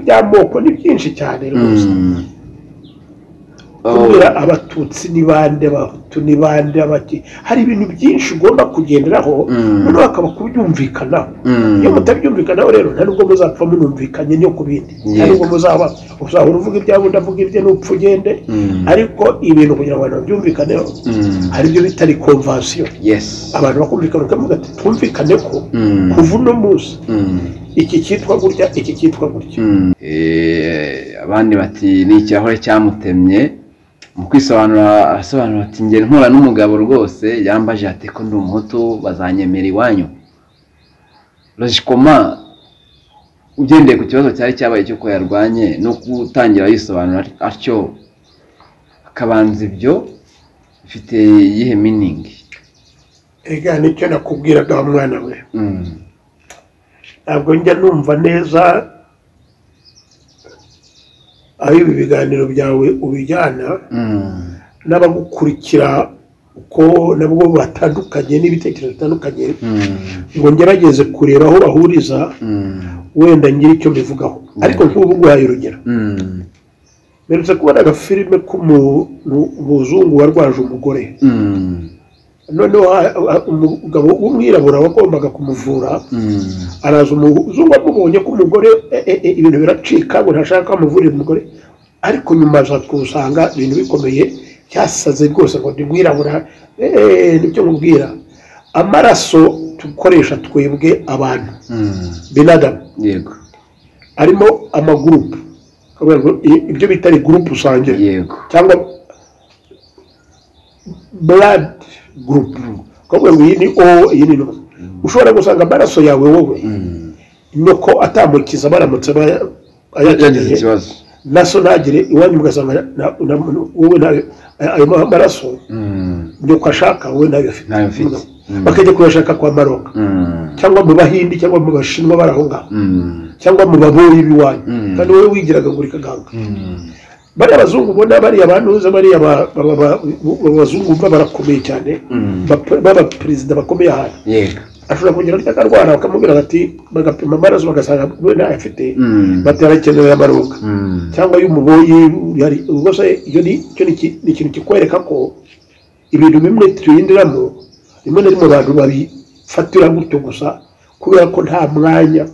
iby'amoko ni byinshi cyane rwose Mm. kubera abatutsi ni bande abahutu ni bande abati hari ibintu byinshi ugomba kugenderaho Mm. noneho hakaba kubyumvikanaho Mm. iyo mutabyumvikanaho rero nta nubwo muzapfa munumvikanye no ku bindi nta Yego. nubwo muzaba uzahora uvuga ibyawe undi avuga ibye n'upfa ugende Mm. ariko ibintu kugira ngo abantu babyumvikaneho Mm. hari ibyo bitari konvasiyo yes abantu bakumvikana bakavuga ati twumvikane ko Mm. kuva uno munsi Mm. iki cyitwa gutya iki cyitwa gutya Mm. Eh, abandi bati ni ikirahure cyamutemye mu kwisobanura arasobanura ati njye mpura n'umugabo rwose yambaje ati ko ndi umuhutu bazanyemera iwanyu rojikoma ugendeye ku kibazo cyari cyabaye cy'uko yarwanye no gutangira yisobanura atyo akabanza ibyo bifite iyihe miningi ega nicyo nakubwiraga wa mwana we Mm. ntabwo njya numva neza aho ibi biganiro byawe ubijyana Mm. n'abagukurikira uko nabwo batandukanye n'ibitekerezo bitandukanye Mm. ngo ngerageze kureba aho bahuriza Mm. wenda ngira icyo mbivugaho ariko nk'ubu nguhaye urugero Mm. mperutse kubona agafilime k'umuntu umuzungu warwaje umugore Mm. noneho ha- ha- umugabo w'umwirabura wagombaga kumuvura Mm. araza umuzungu amubonye ko umugore e- e- e, ibintu biracika ngo ntashaka ko amuvurira umugore ariko nyuma aza kusanga ibintu bikomeye byasaze rwose ngo ndi mwirabura e- e, nibyo mubwira amaraso dukoresha twebwe abantu Mm. binadamu yego arimo amagurupu Kuvuga ngo i- ibyo bita ari gurupu usangire yego cyangwa blood group kuvuga ngo iyi ni o iyi ni no ushobora gusanga amaraso yawe wowe Mm. nuko atamukiza baramutse baya- yagize ayakeneye ikibazo naso ntagire iwanyu mugasanga na- na- wowe nayo ayo ma- maraso Mm. nuko ashaka wowe nayo afite Nayo afite. Mm. bakajya kuyashaka kwa maroka Mm. cyangwa mu bahindi cyangwa mu bashinwa baraho ngaho Mm. cyangwa mu baboyi b'iwanyu Mm. kandi wowe wigiraga ngo uri kaganga Mm. bariya bazungu ubona bariya bantuza bariya ba- ba- ba- ba- abazungu baba barakomeye cyane Mm. bapa- b'abaperezida bakomeye ahantu yego ashobora kugira ati akarwara bakamubwira bati bagapima amaraso bagasanga we ntayo afite Mm. batarakenera amaronga Mm. cyangwa y'umuboyi hari ubwo se iyo ni icyo ni iki- ni ikintu kikwereka ko ibintu bimwe tuyindiramo rimwe na rimwe abantu babifatira gutyo gusa kubera ko nta mwanya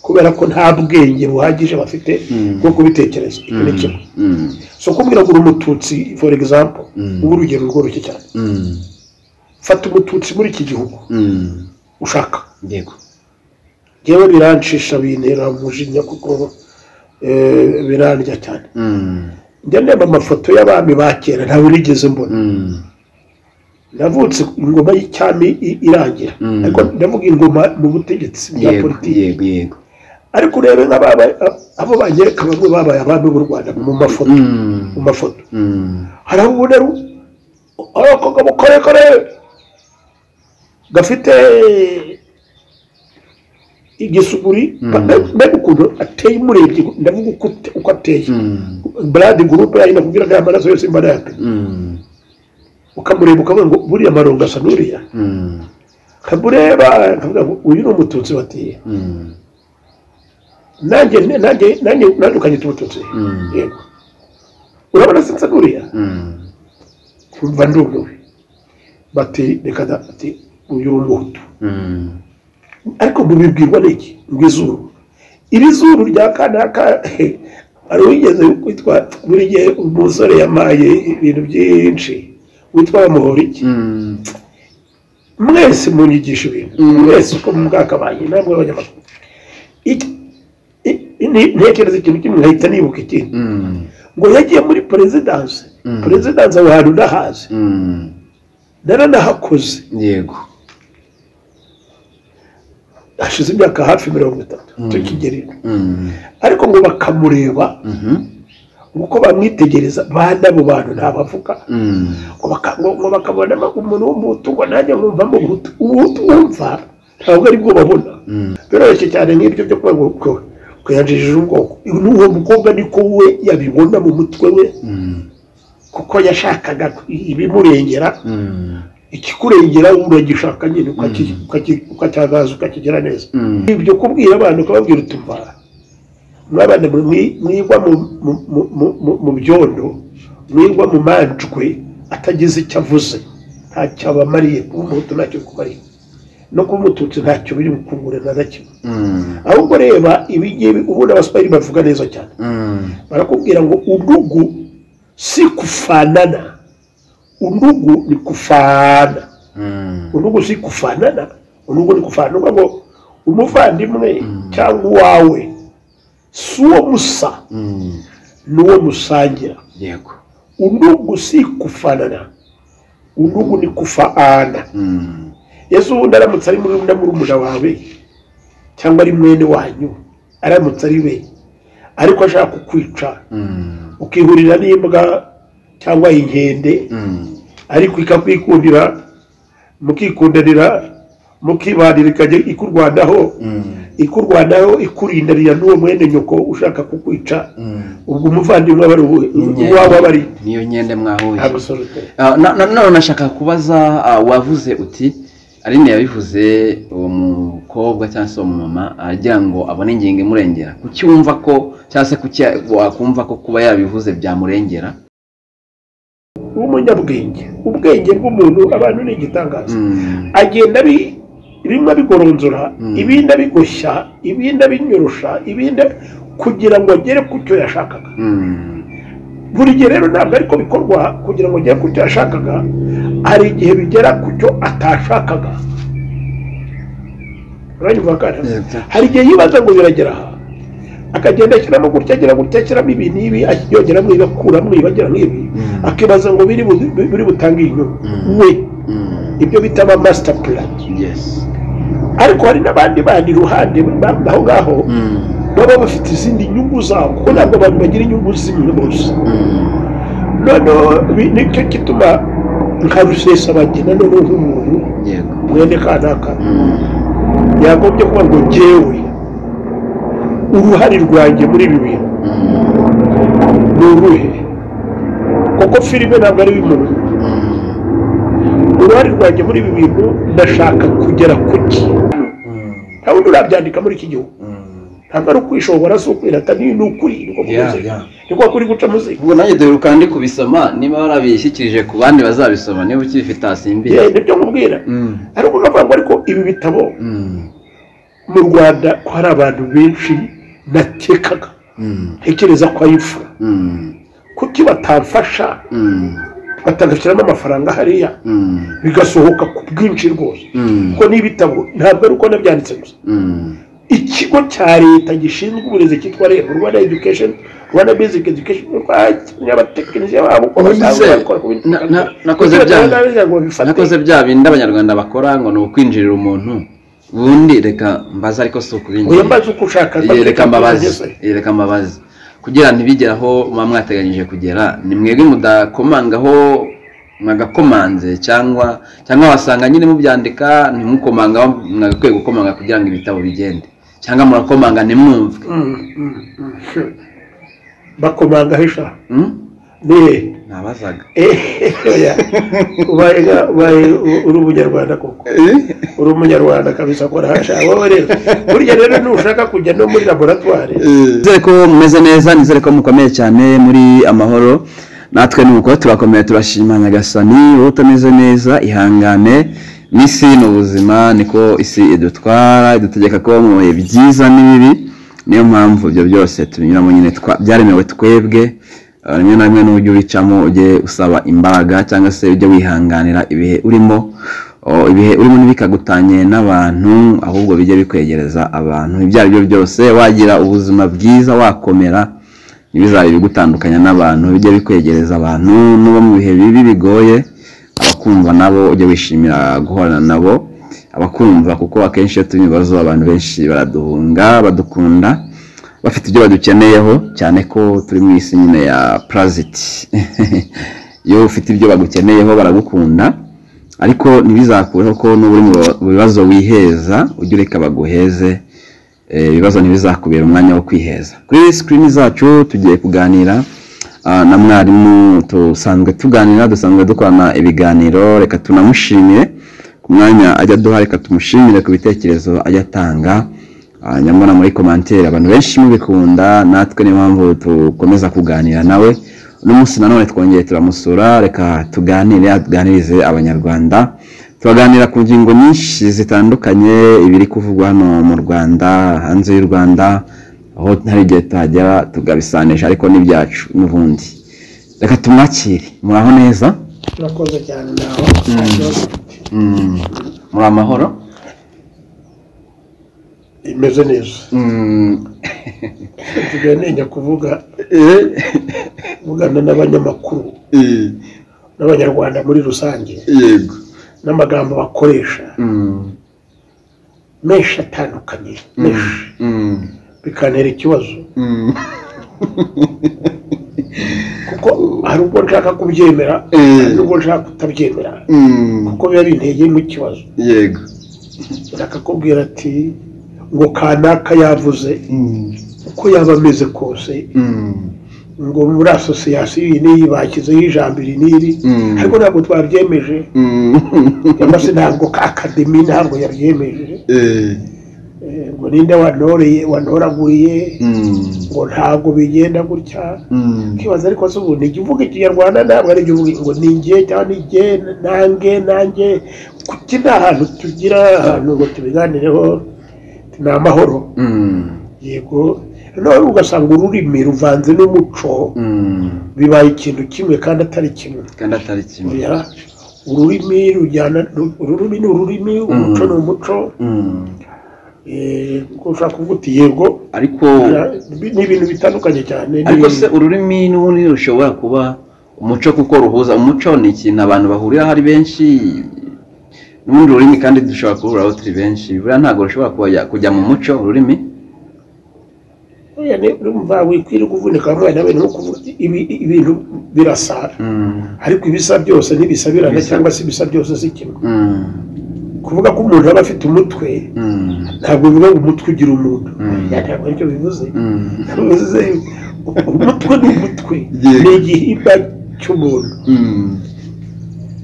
kubera ko nta bwenge buhagije bafite Mm. bwo kubitekereza icyo ni kimwe Mm. Mm. so kubwira ngo uri umututsi for example Mm. ubu urugero rworoshye cyane Mm. fata umututsi muri iki gihugu Mm. ushaka yego yewe birancisha bintera umujinya kuko eh, birandya cyane Mm. njya ndeba amafoto y'abami ba kera ntawe nigeze mbona Mm. navutse ingoma y'icyami i- irangira Mm. ariko ndavuga ingoma mu butegetsi bwa yego politiki yego yego ariko urebe nk'ababa abo banyereka bamwe babaye abami b'u rwanda mu mafoto mu Mm. mafoto Mm. hari aho ubona ari ari akagabo karekare gafite igisuguri Mm. Mbe- mbega ukuntu ateye umurebye ndavuga uko ate- uko ateye Mm. brad gurupe yayo nakubwira ko amaraso yose imba yapima Mm. ukamureba ukavuga ngo buriya marongo asa n'uriya Mm. nkamureba nkavuga ngo uyu ni umututsi batiye Mm. nanjye nanjye nanjye nanjye ukanyita umututsi Mm. yego urabona sinsa n'uriya Mm. kumva ndumiwe bati reka da ati uyu ni umuhutu Mm. ariko mubibwirwa n'iki ngwizuru iri zuru rya kanaka hari uwigeze witwa buri gihe umusore yamaye ibintu byinshi witwa bamuhora iki Mm. mwese munyigisha ibintu Mm. mwese uko mwakabaye ntabwo abanyamakuru Iki- i- i- ni- ntekereza ikintu kimwe nkahita nibuka ikindi Mm. ngo yagiye muri perezidanse Mm. perezidanse aho hantu ndahazi Mm. naranahakoze yego hashize imyaka hafi mirongo itatu tukigerera Mm. ariko ngo bakamureba Mhm. uko bamwitegereza bane abo bantu ntabavuga Mm. ngo baka- ngo- ngo bakabona ama- umuntu w'umuhutu ngo nanjye nkumvamo ubuhutu ubuhutu wumva ntabwo aribwo babona Mm. biroroshye cyane nk'ibyo byo kuba ngo ngo- ngo yanjijije ubwoko n'uwo mukobwa niko we yabibona mu mutwe we Mm. kuko yashakaga ibimurengera Mm. ikikurengera uragishaka nyine ukacyagaza ukakigera neza Mm. ibyo kubwira abantu ukababwira uti mva mwabana mwi- mwigwa mu- mu- mu- mu- mu- mu byondo mwigwa mu manjwe atagize icyo avuze ntacyo abamariye kuba umuhutu ntacyo bikumariye no kuba umututsi ntacyo biri bukungure na gakimwe Mm, ahubwo reba ibingibi ubundi abasipayini bavuga neza cyane mm, barakubwira ngo undugu si kufanana undugu ni kufana mm, undugu si kufanana undugu ni kufana ni ukuvuga ngo umuvandimwe cyangwa uwawe si uwo musa mm. n'uwo musangira yego undugu si kufanana undugu ni kufaana Mm, yesu ubundi aramutse ari muri muri umuna wawe cyangwa ari mwene wanyu aramutse ari we ariko ashaka kukwica mm, ukihurira n'imbwa cyangwa inkende mm, ariko ikakwikundira mukikundanira mukibanira ikajya ikurwanaho mm, ikurwanaho ikurindanira n'uwo mwene nyoko ushaka kukwica mm. ubwo umuvandimwe aba ari uwe- uwawe aba ari niyo nyende mwahuye abasoroteri Ah, na- na- none nashaka kubaza ah, wavuze uti aline yabivuze uwo mukobwa cyangwa se uwo mumama agira ngo abone ingingo imurengera kuki wumva ko cyangwa se kuki wakumva ko kuba yabivuze byamurengera w'umunyabwenge ubwenge bw'umuntu abantu ni igitangaza Mm, agenda abi- bimwe abigoronzora Mm. ibindi abigoshya ibindi abinyorosha ibindi kugira ngo agere ku cyo yashakaga mm, buri gihe rero ntabwo ariko bikorwa kugira ngo agere ku cyo yashakaga hari igihe bigera ku cyo atashakaga uranyumva kandi Yego. hari igihe yibaza ngo biragera aha akagenda ashyiramo gutya agira gutya ashyiramo ibi n'ibi yongeramo ibi akuramo ibi agira nk'ibi Mm. akibaza ngo biri bu- biri butange inyungu Mm. we mm, ibyo bita ama master plan yes ariko hari n'abandi bandi iruhande ba- aho ngaho Mm, baba bafite izindi nyungu zabo kuko ntabwo abantu bagira inyungu zimwe bose mm, noneho ibi nicyo gituma nka rusesabagina noneho nk'umuntu yego mwene kanaka Mm, yagombye kuba ngo jyewe uruhare rwanjye muri ibi bintu mm, ni uruhe kuko filime ntabwo ari iy'umuntu mm, uruhare rwanjye muri ibi bintu ndashaka kugera ku ki mm, nta wundi urabyandika muri iki gihugu mm. ntabwo ari ukwishobora si ukwirata ni ni ukuri niko Yeah, kumeze yeah. niko kuri guca muzi ubwo nanjye dore ukaba ndi kubisoma niba warabishyikirije ku bandi bazabisoma niba ukibifite asimbiye yewe nibyo nkubwira Mm, ariko ukavuga ngo ariko ibi bitabo mm, mu rwanda ko hari abantu benshi natekaga mm, ntekereza ko ayifura mm, kuki batamfasha mm, batagashyiramo amafaranga hariya mm, bigasohoka ku bwinshi rwose mm, kuko n'ibitabo ntabwo ari uko nabyanditse gusa mm, ikigo cya leta gishinzwe uburezi cyitwa reb rwanda education rwanda basic education rwakinnye abatekinisiye babo uko Ubundi basanzwe se, bakora ku bintu na- na- bitandukanye. nakoze Kugira ngo bya- abagira ngo babifate. nakoze bya bindi abanyarwanda bakora ngo ni ukwinjirira umuntu ubundi reka mbaze ariko si Oya, ukubinjira mbaze uko ushaka Iyi reka Yes, mbabazi iyi reka mbabazi kugira ntibigere aho muba mwateganyije kugera ni mwebwe mudakomangaho mwagakomanze cyangwa cyangwa wasanga nyine mubyandika ntimukomangaho mwagakwiye gukomanga kugira ngo ibitabo bigende cyangwa murakomanga ntimwumve Mm, mm, mm, sure. bakomanga hisha Hmm? ni hehe? nabazaga Eh, oya. ubaye nka- ubaye u- uri umunyarwanda koko uri umunyarwanda kabisa akora hasha wowe rero burya rero nushaka kujya no muri laboratwari nizere ko mumeze neza nizere ko mukomeye cyane muri amahoro natwe nuko turakomeye turashima nyagasani wowe utameze neza ihangane n'isi ni ubuzima niko isi idutwara idutegeka ko mu bihe byiza n'ibibi niyo mpamvu ibyo byose tubinyuramo nyine twa- byaremewe twebwe Uh, rimwe na rimwe n'uburyo ubicamo ujye usaba imbaraga cyangwa se ujye wihanganira ibihe urimo Oh, ibihe urimo ntibikagutanye n'abantu ahubwo bijye bikwegereza abantu ibyo ari byo byose wagira ubuzima bwiza wakomera ntibizabe ibigutandukanya n'abantu bijye bikwegereza abantu n'ubo mu bihe bibi bigoye abakumva nabo ujye wishimira guhorana nabo abakumva kuko akenshi iyo turi mu bibazo abantu benshi baraduhunga badukunda bafite ibyo badukeneyeho cyane ko turi mu isi nyine ya puraziti iyo ufite ibyo bagukeneyeho baragukunda ariko ntibizakureho ko n'uba uri mu bibazo wiheza ujye ureka baguheze Eh, ibibazo ntibizakubera umwanya wo kwiheza kuri sikirini zacu tugiye kuganira ah, na mwarimu dusanzwe tuganira dusanzwe dukorana ibiganiro reka tunamushimire ku mwanya ajya aduha reka tumushimire ku bitekerezo ajya atanga hanyuma mbona muri komantere abantu benshi mubikunda natwe niyo mpamvu dukomeza kuganira nawe uno munsi nanone twongeye turamusura reka tuganire atuganirize abanyarwanda turaganira ku ngingo nyinshi zitandukanye ibiri kuvugwa hano mu rwanda hanze y'u rwanda aho hari igihe tuhagera tugabisanisha ariko n'ibyacu n'ubundi reka tumwakire muraho neza turakoze cyane nawe Mm, muri amahoro imeze neza Mm, nsigaye ntinya kuvuga eh, kuvugana n'abanyamakuru eh, n'abanyarwanda muri rusange yego n'amagambo bakoresha Mm, menshi atandukanye menshi mm, bikantera ikibazo mm. kuko hari ubwo nshaka kubyemera Eh. hari n'ubwo nshaka kutabyemera Mm, kuko biba bintegeyemo ikibazo yego akakubwira ati ngo kanaka yavuze Mm, uko yaba ameze kose mm, ngo muri asosiyasiyo iyi n'iyi bashyizeho ijambo iri n'iri Mm. ariko ntabwo twabyemeje mm. cyangwa se ntabwo akademi ntabwo yabyemeje Eh, Eh, ngo ninde wanoreye wanoraguriye mm, ngo ntabwo bigenda gutya mm, ukibaza ariko se ubu ntigivuga ikinyarwanda ntabwo ari igihugu ngo ni njye cyangwa ni njye nange nange kuki nta hantu tugira ahantu ngo tubiganireho ni amahoro mm, yego noneho ugasanga ururimi ruvanze n'umuco mm. bibaye ikintu kimwe kandi atari kimwe kandi atari kimwe Oya, ururimi rujyana ururimi ni ururimi umuco ni umuco Mm. eh, kuko ushobora kuvuga uti yego ariko ni ibintu bitandukanye cyane ni- ariko se ururimi n'ubundi rushobora kuba umuco kuko ruhuza umuco ni ikintu abantu bahuriraho ari benshi n'ubundi rurimi kandi dushobora kuruhuraho turi benshi buriya ntabwo rushobora kujya, kujya mu muco ururimi Oya, ni- urumva wikwiriye kuvunika umwana we no kuvuga ibi- ibintu birasara Mm, ariko ibisa byose ntibisabirana Ibisa- cyangwa se ibisa byose si kimwe mm, kuvuga ko umuntu aba afite umutwe mm, ntabwo bivuga ngo umutwe ugira umuntu Mm. Ya, ntabwo aricyo bivuze mm, bivuze umutwe ni umutwe Yego. ni igihimba cy'umuntu mm,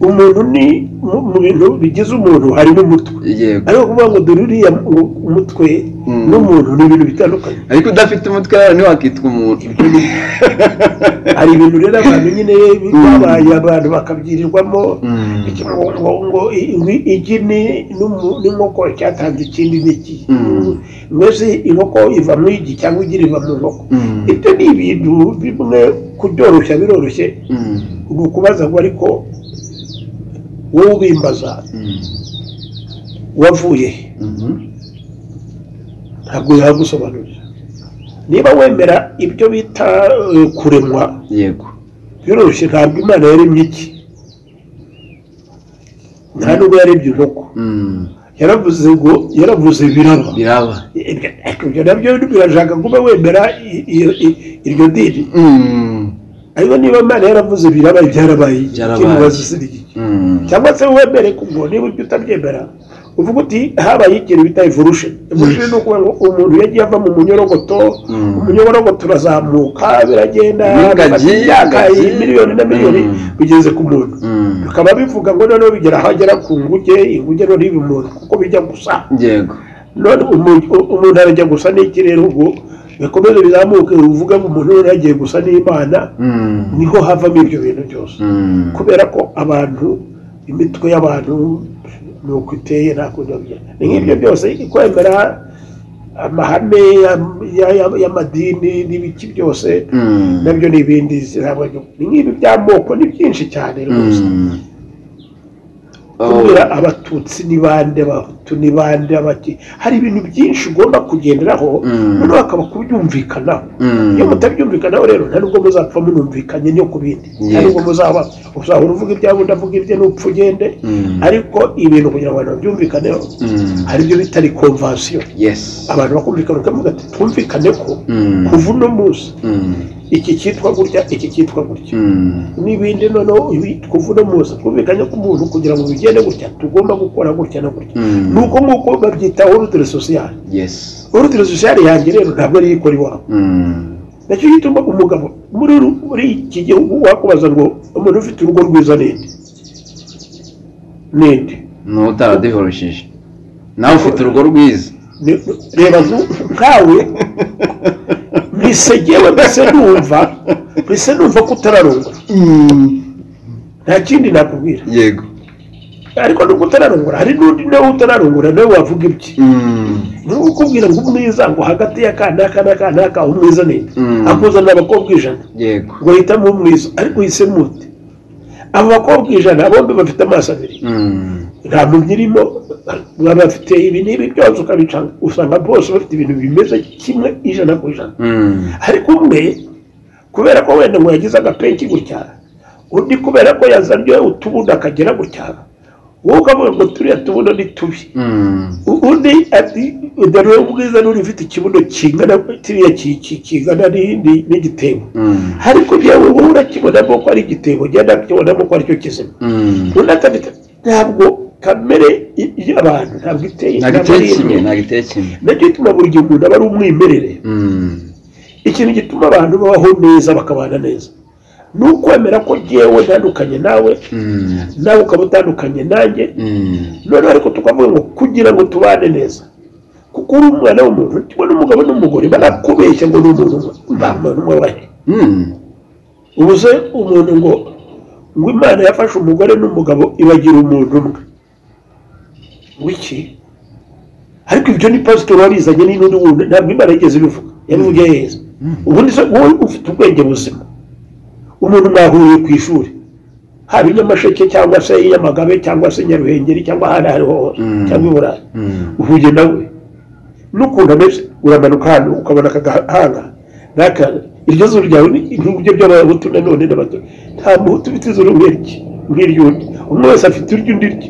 umuntu ni mu- mu bintu bigize umuntu hari n'umutwe yego ariko kuvuga ngo dore uriya mu- umutwe Mm. n'umuntu ni ibintu bitandukanye ariko udafite umutwe rero ntiwakitwa umuntu hari ibintu rero abantu nyine babaye abantu bakabyirirwamo Mm. iki ngo ngo ngo i- i- igi ni n'umu- n'inkoko cyatanze ikindi n'iki Mm. mbese inkoko iva mu igi cyangwa igi riva mu nkoko Mm. ibyo ni ibintu bimwe kubyoroshya biroroshye Mm, ni ukubaza ngo ariko wowe ubimbaza mm, wavuye he mhm, ntabwo yagusobanurira niba wemera ibyo bita eh, kuremwa yego biroroshye ntabwo imana yaremye iki nta nubwo yarebye inkoko Mm, yaravuze ngo yaravuze biraba biraba ibyo nabyo birashaka kuba wemera i- i- i- iryo dini Mm, ariko niba imana yaravuze birabaye byarabaye iki? Byarabaye. kimubaza se ni iki? mm, cyangwa se wemere kuko niba ibyo utabyemera uvuga uti habaye ikintu bita ivurushe ivurushe ni ukuvuga ngo umuntu yagiye ava mu munyorogoto Mm. umunyorogoto urazamuka biragenda Ingagi, imyaka ingagi. miliyoni na miliyoni Mm. bigeze ku muntu mm, bikaba bivuga ngo noneho bigera ahagera ku nguge inguge noneho iba umuntu kuko bijya gusa yego none umuntu umuntu arajya gusa n'ikirere ubwo bikomeze bizamuke uvuga ngo umuntu noneho agiye gusa n'imana Mm, niho havamo ibyo bintu byose mm, kubera ko abantu imitwe y'abantu ni uko iteye nta kundi babigenda ni nk'ibyo byose kwemera amahame ya- ya- ya- y'amadini n'ibiki byose mm. nabyo ni ibindi ntabwo ari byo. ni nk'ibi by'amoko ni byinshi cyane rwose Mm. kubera abatutsi ni bande abahutu ni bande abaki hari ibintu byinshi ugomba kugenderaho Mm. noneho hakaba kubyumvikanaho Mm. iyo mutabyumvikanaho rero nta nubwo muzapfa munumvikanye no ku bindi nta Yego. nubwo muzaba uzahora uvuga ibyawe undi avuga ibye n'upfa ugende Mm. ariko ibintu kugira ngo abantu babyumvikaneho Mm. hari ibyo bitari konvasiyo yes abantu bakumvikana ukavuga ati twumvikane ko Mm. kuva uno munsi Mm. iki cyitwa gutya iki cyitwa gutya Mm. n'ibindi noneho ibi- kuva uno munsi twumvikanye ko umuntu kugira ngo bigende gutya tugomba gukora gutya na gutya Mm. ni uko nguko babyita orudire sosiyale yes orudire sosiyale yanjye rero ntabwo ariyo ikora iwabo Mm. nacyo gituma umugabo muri ru- muri iki gihugu wakubaza ngo umuntu ufite urugo rwiza ninde ninde ni utaraduhoroshije nawe ufite urugo rwiza ni- reba nku- nkawe mbese ngewe mbese numva mbese numva ko utararongora nta kindi nakubwira yego ariko nubwo utararongora hari n'undi nawe utararongora nawe wavuga ibye niba ukubwira ngo umwiza ngo hagati y'aka n'aka n'aka n'aka umwiza neza Mm. akuzanira abakobwa ijana yego ngo hitamo umwiza ariko uhisemo ute abo bakobwa ijana bombi bafite amaso abiri nta muntu irimo baba bafite ibi n'ibi byose ukabicanga usanga bose bafite ibintu bimeze kimwe ijana ku ijana ariko umwe kubera ko wenda ngo yagize agapenki gutya undi kubera ko yazanye utubundo akagera gutya wowe ukavuga ngo turiya tubuno ni tubi U- undi ati undi ari wowe ubwiza n'uri ufite ikibuno kingana kiriya ki- ki- kingana ni- ni- n'igitebo ariko byawe wowe urakibonamo ko ari igitebo ngenda akibonamo ko aricyo kizima undi atafite ntabwo kamere y- y'abantu ntabwo iteye ntabwo ntabwo iteye ari kimwe imwe. ntabwo iteye kimwe nacyo gituma buri gihe umuntu aba ari umwimerere ikintu gituma abantu babaho neza bakabana neza ni ukwemera ko ngewe ntandukanye nawe nawe ukaba utandukanye nanjye noneho ariko tukavuga ngo kugira ngo tubane neza kuko uri umwana w'umuntu kimwe n'umugabo n'umugore barakubeshya ngo ni umuntu umwe mbamba n'umwubahe ubu se umuntu ngo ngo imana yafashe umugore n'umugabo ibagira umuntu umwe wiki ariko ibyo ni pasitori wabizanye ni n'undi wundi ntabwo imana yigeze ibivuga yabivugiye heza ubundi se wowe ufite ubwenge buzima umuntu mwahuriye ku ishuri haba i nyamasheke cyangwa se i nyamagabe cyangwa se nyaruhengeri cyangwa ahandi aho ariho hose Mm. cyangwa i burayi uhuye nawe n'ukuntu ameze uramanuka hano ukabona akagahanga n'aka iryo zuru ryawe ni ibyo by'abahutu nanone n'abato nta muhutu ufite izuru nk'irye nk'iry'undi umwe wese afite iryo undi rye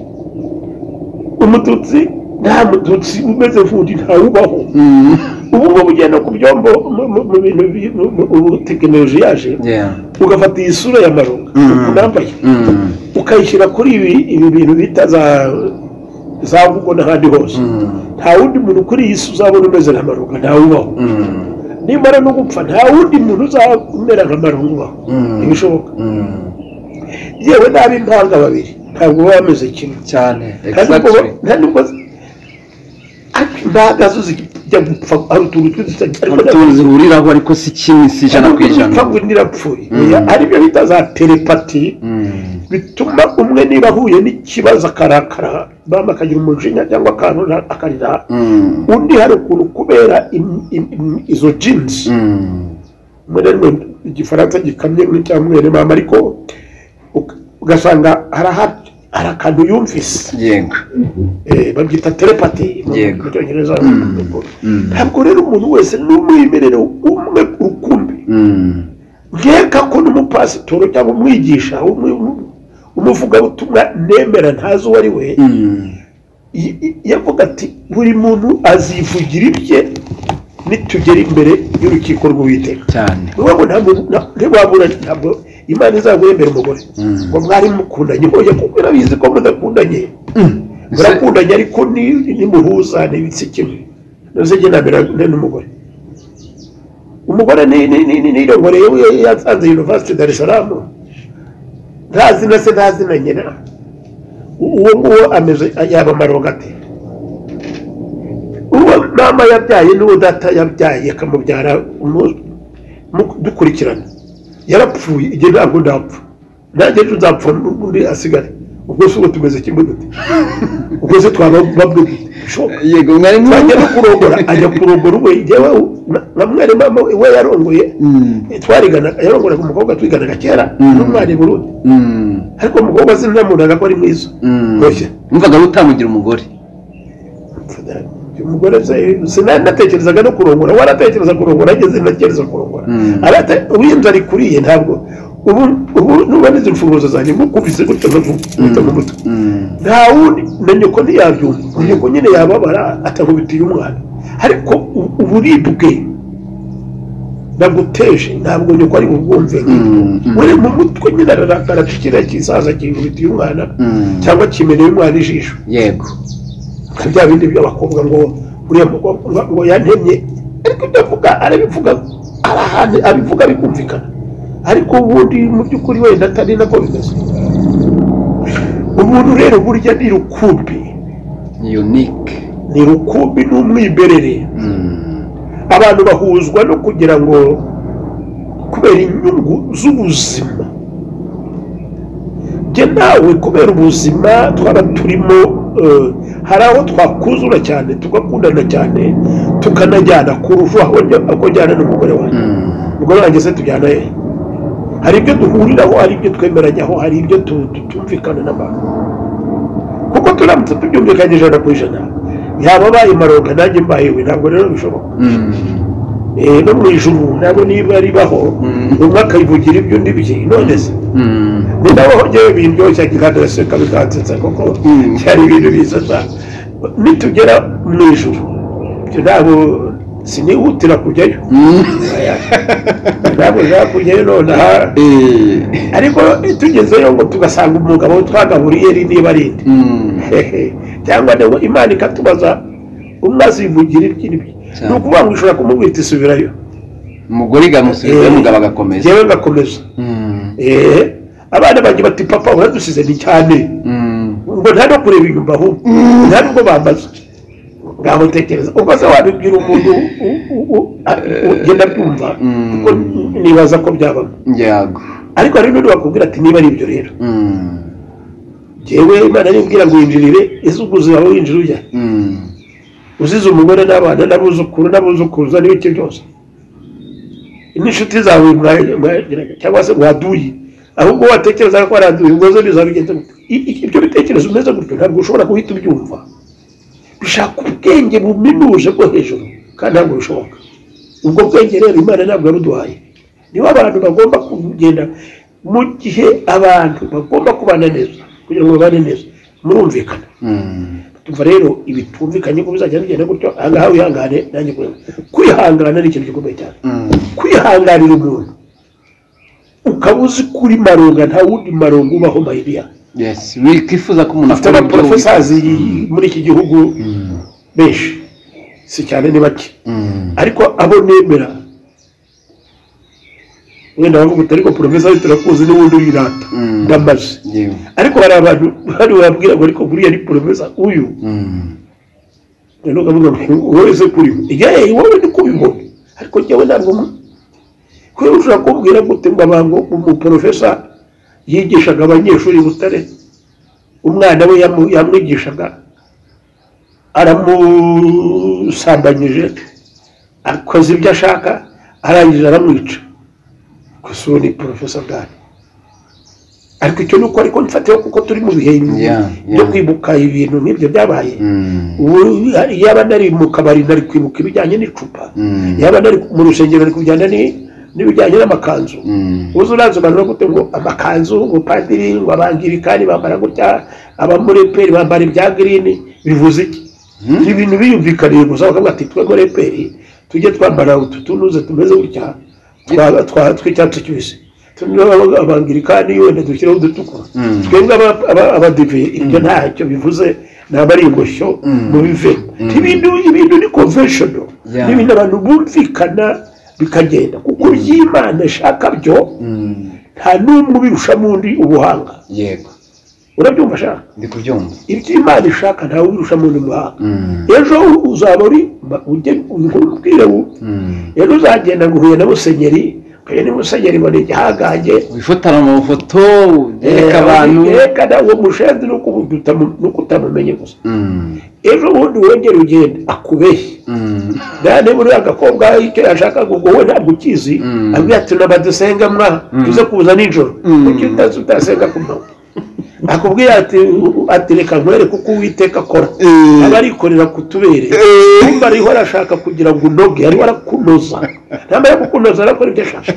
umututsi nta mututsi umeze nk'undi ntawubaho ubu ngubu ugenda ku byombo mu- mu- mu bintu bi- mu- mu- ubu tekinoloji yaje ugafata iyi sura ya maronga Mm. ukuntu yambaye ukayishyira kuri ibi ibi bintu bita za za google n'ahandi hose nta wundi muntu kuri iyi si uzabona umeze nka marunga ntawe ubaho nimara no gupfa nta wundi muntu uzamera nka marunga ubaho Mm. ntibishoboka yewe n'ab'impanga babiri ntabwo baba bameze kimwe cyane nta nubwo nta nubwo ariko impanga zo zijya gupfa hari utuntu tw'udusa ariko utuntu zihuriraho ariko si kimwe si ijana ku ijana gupfa ngo undi irapfuye Mm. ari byo bita za telepati Mm. bituma umwe niba ahuye n'ikibazo akarakara mama akagira umujinya cyangwa akantu akarira Mm. undi hari ukuntu kubera im- im- im- izo jinsi Mm. mwene mwe igifaransa gikamye n'icya mwene mama ariko uka- ugasanga hari aha- hari akantu yumvise yego Eh, babyita telepati mu- Yego. mu cyongereza Mm. ntabwo rero umuntu wese n'umwimerere umwe rukumbi Mm. nkeka ko n'umupasitoro cyangwa umwigisha umwe- um- umuvugabutumwa nemera ntazi uwo ari we Mm. i- i- yavuga ati buri muntu azivugira ibye nitugera imbere y'urukiko rw'uwiteka cyane niwabona ntabwo na- ntiwabura ntabwo imana izaguremera umugore Mm. ngo mwari mukundanye hoya kuko irabizi ko mudakundanye murakundanye ariko ni- nimuhuza n'ibitsi kimwe nazo genabirane n'umugore umugore ni- ni- ni- ni- nirongoreye we yasanze university dar es salaam ntazi na se ntazi na nyina U- uwo nguwo ameze yaba amarongo ate uwo mama yabyaye n'uwo data yabyaye akamubyara umu- mu- dukurikirana yarapfuye igihe ntabwo ndapfa nanjye ejo nzapfa n'undi asigare ubwo si ubu tumeze kimwe dute ubwo se twaba bamwe dute bishoboka yego mwarimu twajya no kurongora ajya kurongora uwe yewe nka mwene mama we yarongoye Mm. twariganaga yarongoraga umukobwa twiganaga kera Mm. n'umwari burundi Mm. ariko umukobwa sinamunaga ko ari mwiza Mm. Oya. wumvaga utamugira umugore umugore se- sinanatekerezaga no kurongora waratekereza kurongora ageze natekereza kurongora Mm. Arate- uwinzu ari kuriye ntabwo ubu ubu nubona izi mfunguzo zanjye mukubise gutyo nkakubita mu mutwe Mm. nta wundi na nyoko ntiyabyumva nyoko nyine yababara atakubitiye umwana ariko u- uburibwe naguteje ntabwo nyoko ari bubwumve Mm, mm. uri mu mutwe nyine ararakara kiriya kisaza kingubitiye umwana Mm. cyangwa kimeneye umwana ijisho yego nka bya bindi by'abakobwa ngo uriya mukobwa ngo- ngo yantemye ariko ibyo avuga arabivuga ari ahantu abivuga bikumvikana ariko ubundi mu by'ukuri wenda atari nako bimeze umuntu rero burya ni rukumbi unique ni rukumbi n'umwiberere abantu bahuzwa no kugira ngo kubera inyungu z'ubuzima njye nawe kubera ubuzima twaba turimo eh, hari aho twakuzura cyane tugakundana cyane tukanajyana ku ruvu aho njya- aho njyana n'umugore wanjye umugore wanjye se tujyana he hari ibyo duhuriraho hari ibyo twemeranywaho hari ibyo tu- tu- tumvikana n'abantu kuko turamutse tubyumvikanye ijana ku ijana yaba abaye maronka nanjye mbaye we ntabwo rero bishoboka Eh, no mu ijuru nabo niba ribaho Mm. umwe akayivugira ibyo undi bye none se ni nawe aho njyewe bindyoshya kandi aseka bikansetsa kuko Mm. byari ibintu biza cyane nitugera mu ijuru ibyo ntabwo sinihutira kujyayo ntabwo nshaka kujyayo nonaha ariko tugezeyo ngo tugasanga umugabo twagaburiye ri niba ari inde hehe cyangwa nawe imana ikatubaza umaze ivugira iby'ibye Cyane. ni ukuvuga ngo ishobora kumubwira iti subirayo umugore igamusubiza umugabo agakomeza njyewe ngakomeza eee abana banjye bati papa uradusize ni cyane ngo nta no kureba inyuma ahubwo nta nubwo bambaza ngaho tekereza ubwo se wabibwira umuntu u- u- u- a- ugenda byumva Mm. kuko nibaza ko byabamo ngiyago ariko hari n'undi wakubwira ati niba ari ibyo rero njyewe imana nimbwira ngo winjirire ese ubwo uzaba winjira ujya uzize umugore n'abana n'abuzukuru n'abuzukuruza n'ibiki byose n'inshuti zawe mwa- mwagiraga cyangwa se waduye ahubwo watekerezaga ko waranduye ubwo zo bizaba bigenze gute I- i- ibyo bitekerezo umeze gutyo ntabwo ushobora guhita ubyumva bishaka ubwenge buminuje bwo hejuru kandi ntabwo bishoboka ubwo bwenge rero imana ntabwo yaruduhaye nibo abantu bagomba kugenda mu gihe abantu bagomba kubana neza kugira ngo babane neza murumvikana tumva rero ibitumvikanye ko bizajya bigenda gutyo ahangaha wihangane nanjye kureba kwihangana ni ikintu gikomeye cyane kwihanganira umuntu ukaba uzi kuri maronga nta wundi maronga ubaho mayiriya wikifuza ko umuntu dufite akora ibyo abaporofesazi muri iki gihugu wi- benshi si cyane ni bake Mm. ariko abo nemera wenda bavuga uti ariko porofesazi turakuzi n'ubundi wirata Mm. ndamaze Yewe. ariko hari abantu hano babwira ngo ariko buriya ni porofesa uyu Mm. noneho ukavuga ngo wowe se kuri we yewe wowe ni kubibona ariko njyewe ntabwo mu- kubera ushobora kumbwira gute ngo abantu umuporofesa yigishaga abanyeshuri i butare umwana we yamu- yamwigishaga aramusambanyije akoze ibyo ashaka arangije aramwica gusa uwo ni porofesa bwari ariko icyo ni uko ariko mfatiyeho kuko turi mu bihe Yeah, byo yeah. kwibuka ibintu nk'ibyo byabaye Mm. ubu yaba nari mu kabari nari kwibuka ibijyanye n'icupa Mm. yaba nari mu rusengero nari kujyana ni- n'ibijyanye n'amakanzu Mm. uzi uransobanura gute ngo amakanzu ngo padiri ngo abangirikani bambara gutya abamureperi bambara ibya girini bivuze iki Mm. ni ibintu biyumvikaniye gusa bakavuga ati twe mureperi tujye twambara utu tunuze tumeze gutya twa- twa- tw'icyatsi kibisi tunoneho aba- abangirikani wenda dushyireho udutukura Mm. twebwe aba- aba- abadive ibyo ntacyo bivuze ntabwo ari ingoshyo Mm. mu bive ibintu ibintu ni conventional Yeah. ni ibintu abantu bumvikana bikagenda kuko ibyo imana ishaka byo Mm. nta n'umwe ubirushamo undi ubuhanga yego urabyumva shaka ndi kubyumva ibyo imana ishaka ntawe ubirushamo undi ubuhanga Mm. ejo uzaba uri ma- ujye ubibwire wu- Mm. rero uzagenda ngo uhuye na musenyeri uhuye na musenyeri ngo ni igihangange wifotara amafoto yereka abantu yerekana uwo mushenzi nuko ubu utamu- nuko utamumenye gusa Mm. ejo bundi wongera ugenda akubeshye Mm. nta niba uriya gakobwa icyo yashaka ngo wowe ntabwo ukizi Mm. abwira ati naba dusenga mwa tuze kuza nijoro Mm. kuki utazi utasenga ku manywa akubwira ati ati reka nkwereke uko uwiteka akora Eh. aba arikorera kutubere Eh. kumva ariho arashaka kugira ngo unoge ariho arakunoza ntamara kukunoza arakora ibyo ashaka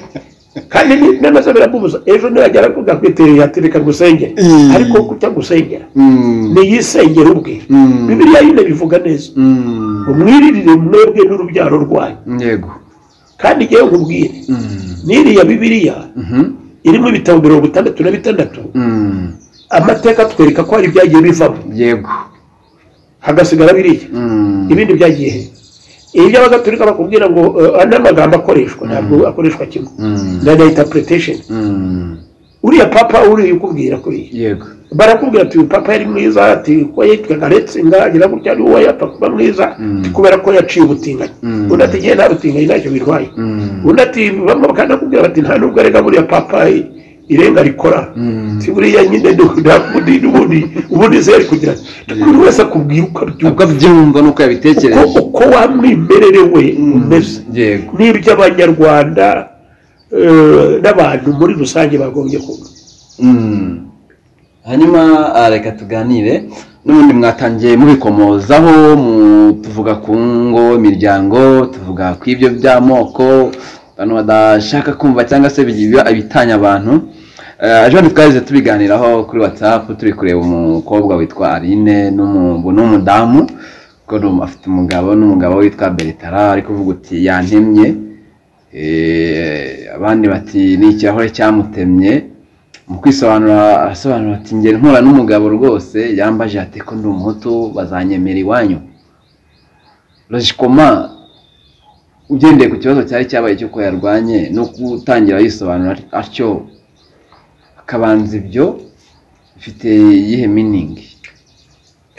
kandi ni- n'amaso biramubuza ejo niragera kugakwitereye ati reka ngusengere Eh. ariko kujya gusengera Mm. niyisengere ubwe Mm. bibiliya yine bivuga neza Mm. umwiririre mwebwe n'urubyaro rwanyu yego kandi ngewe nkubwire Mm. n'iriya bibiliya Mhm. irimo ibitabo mirongo itandatu na bitandatu Mm. amateka atwereka ko hari ibyagiye bivamo yego hagasigara biriya Mm. ibindi byagiye he ibyo abagatulika bakubwira ngo eh, andi magambo akoreshwa ntabwo akoreshwa kimwe Mm. na na interpretation Mm. uriya papa uriya ukubwira kuriya yego barakubwira ati uyu papa yari mwiza ati ko yitwaga retsinga agira gutya ari wowe yapfa kuba mwiza kubera ko yaciye ubutinganyi Mm. undi ati ngewe nta butinganyi ntacyo birwaye undi ati bamwe bakanakubwira bati nta nubwo arega buriya papa i- irenga rikora si buriya nyine ubundi ubundi ubundi zeri kugira buri wese akubwira uko abyumva uko abyumva n'uko uko yabitekereje uko wa mwimerere we umeze yego n'iby'abanyarwanda eh, n'abantu muri rusange bagombye kumva Mm. hanyuma ah, reka tuganire n'ubundi mwatangiye mubikomozaho mu- tuvuga ku ngo imiryango tuvuga ku ibyo by'amoko abantu badashaka kumva cyangwa se biba ibitanya abantu Eh, ejo bundi twahise tubiganiraho kuri whatsapp turi kureba umukobwa witwa aline n'umu- n'umudamu kuko ni umu- afite umugabo n'umugabo witwa beritara ari kuvuga uti yantemye Eh, abandi bati ni ikirahure cyamutemye mu kwisobanura arasobanura ati ngera mpura n'umugabo rwose yambaje ati ko ndi umuhutu bazanyemera iwanyu rajikoma ugendeye ku kibazo cyari cyabaye cy'uko yarwanye no gutangira yisobanura atyo akabanza ibyo bifite iyihe miningi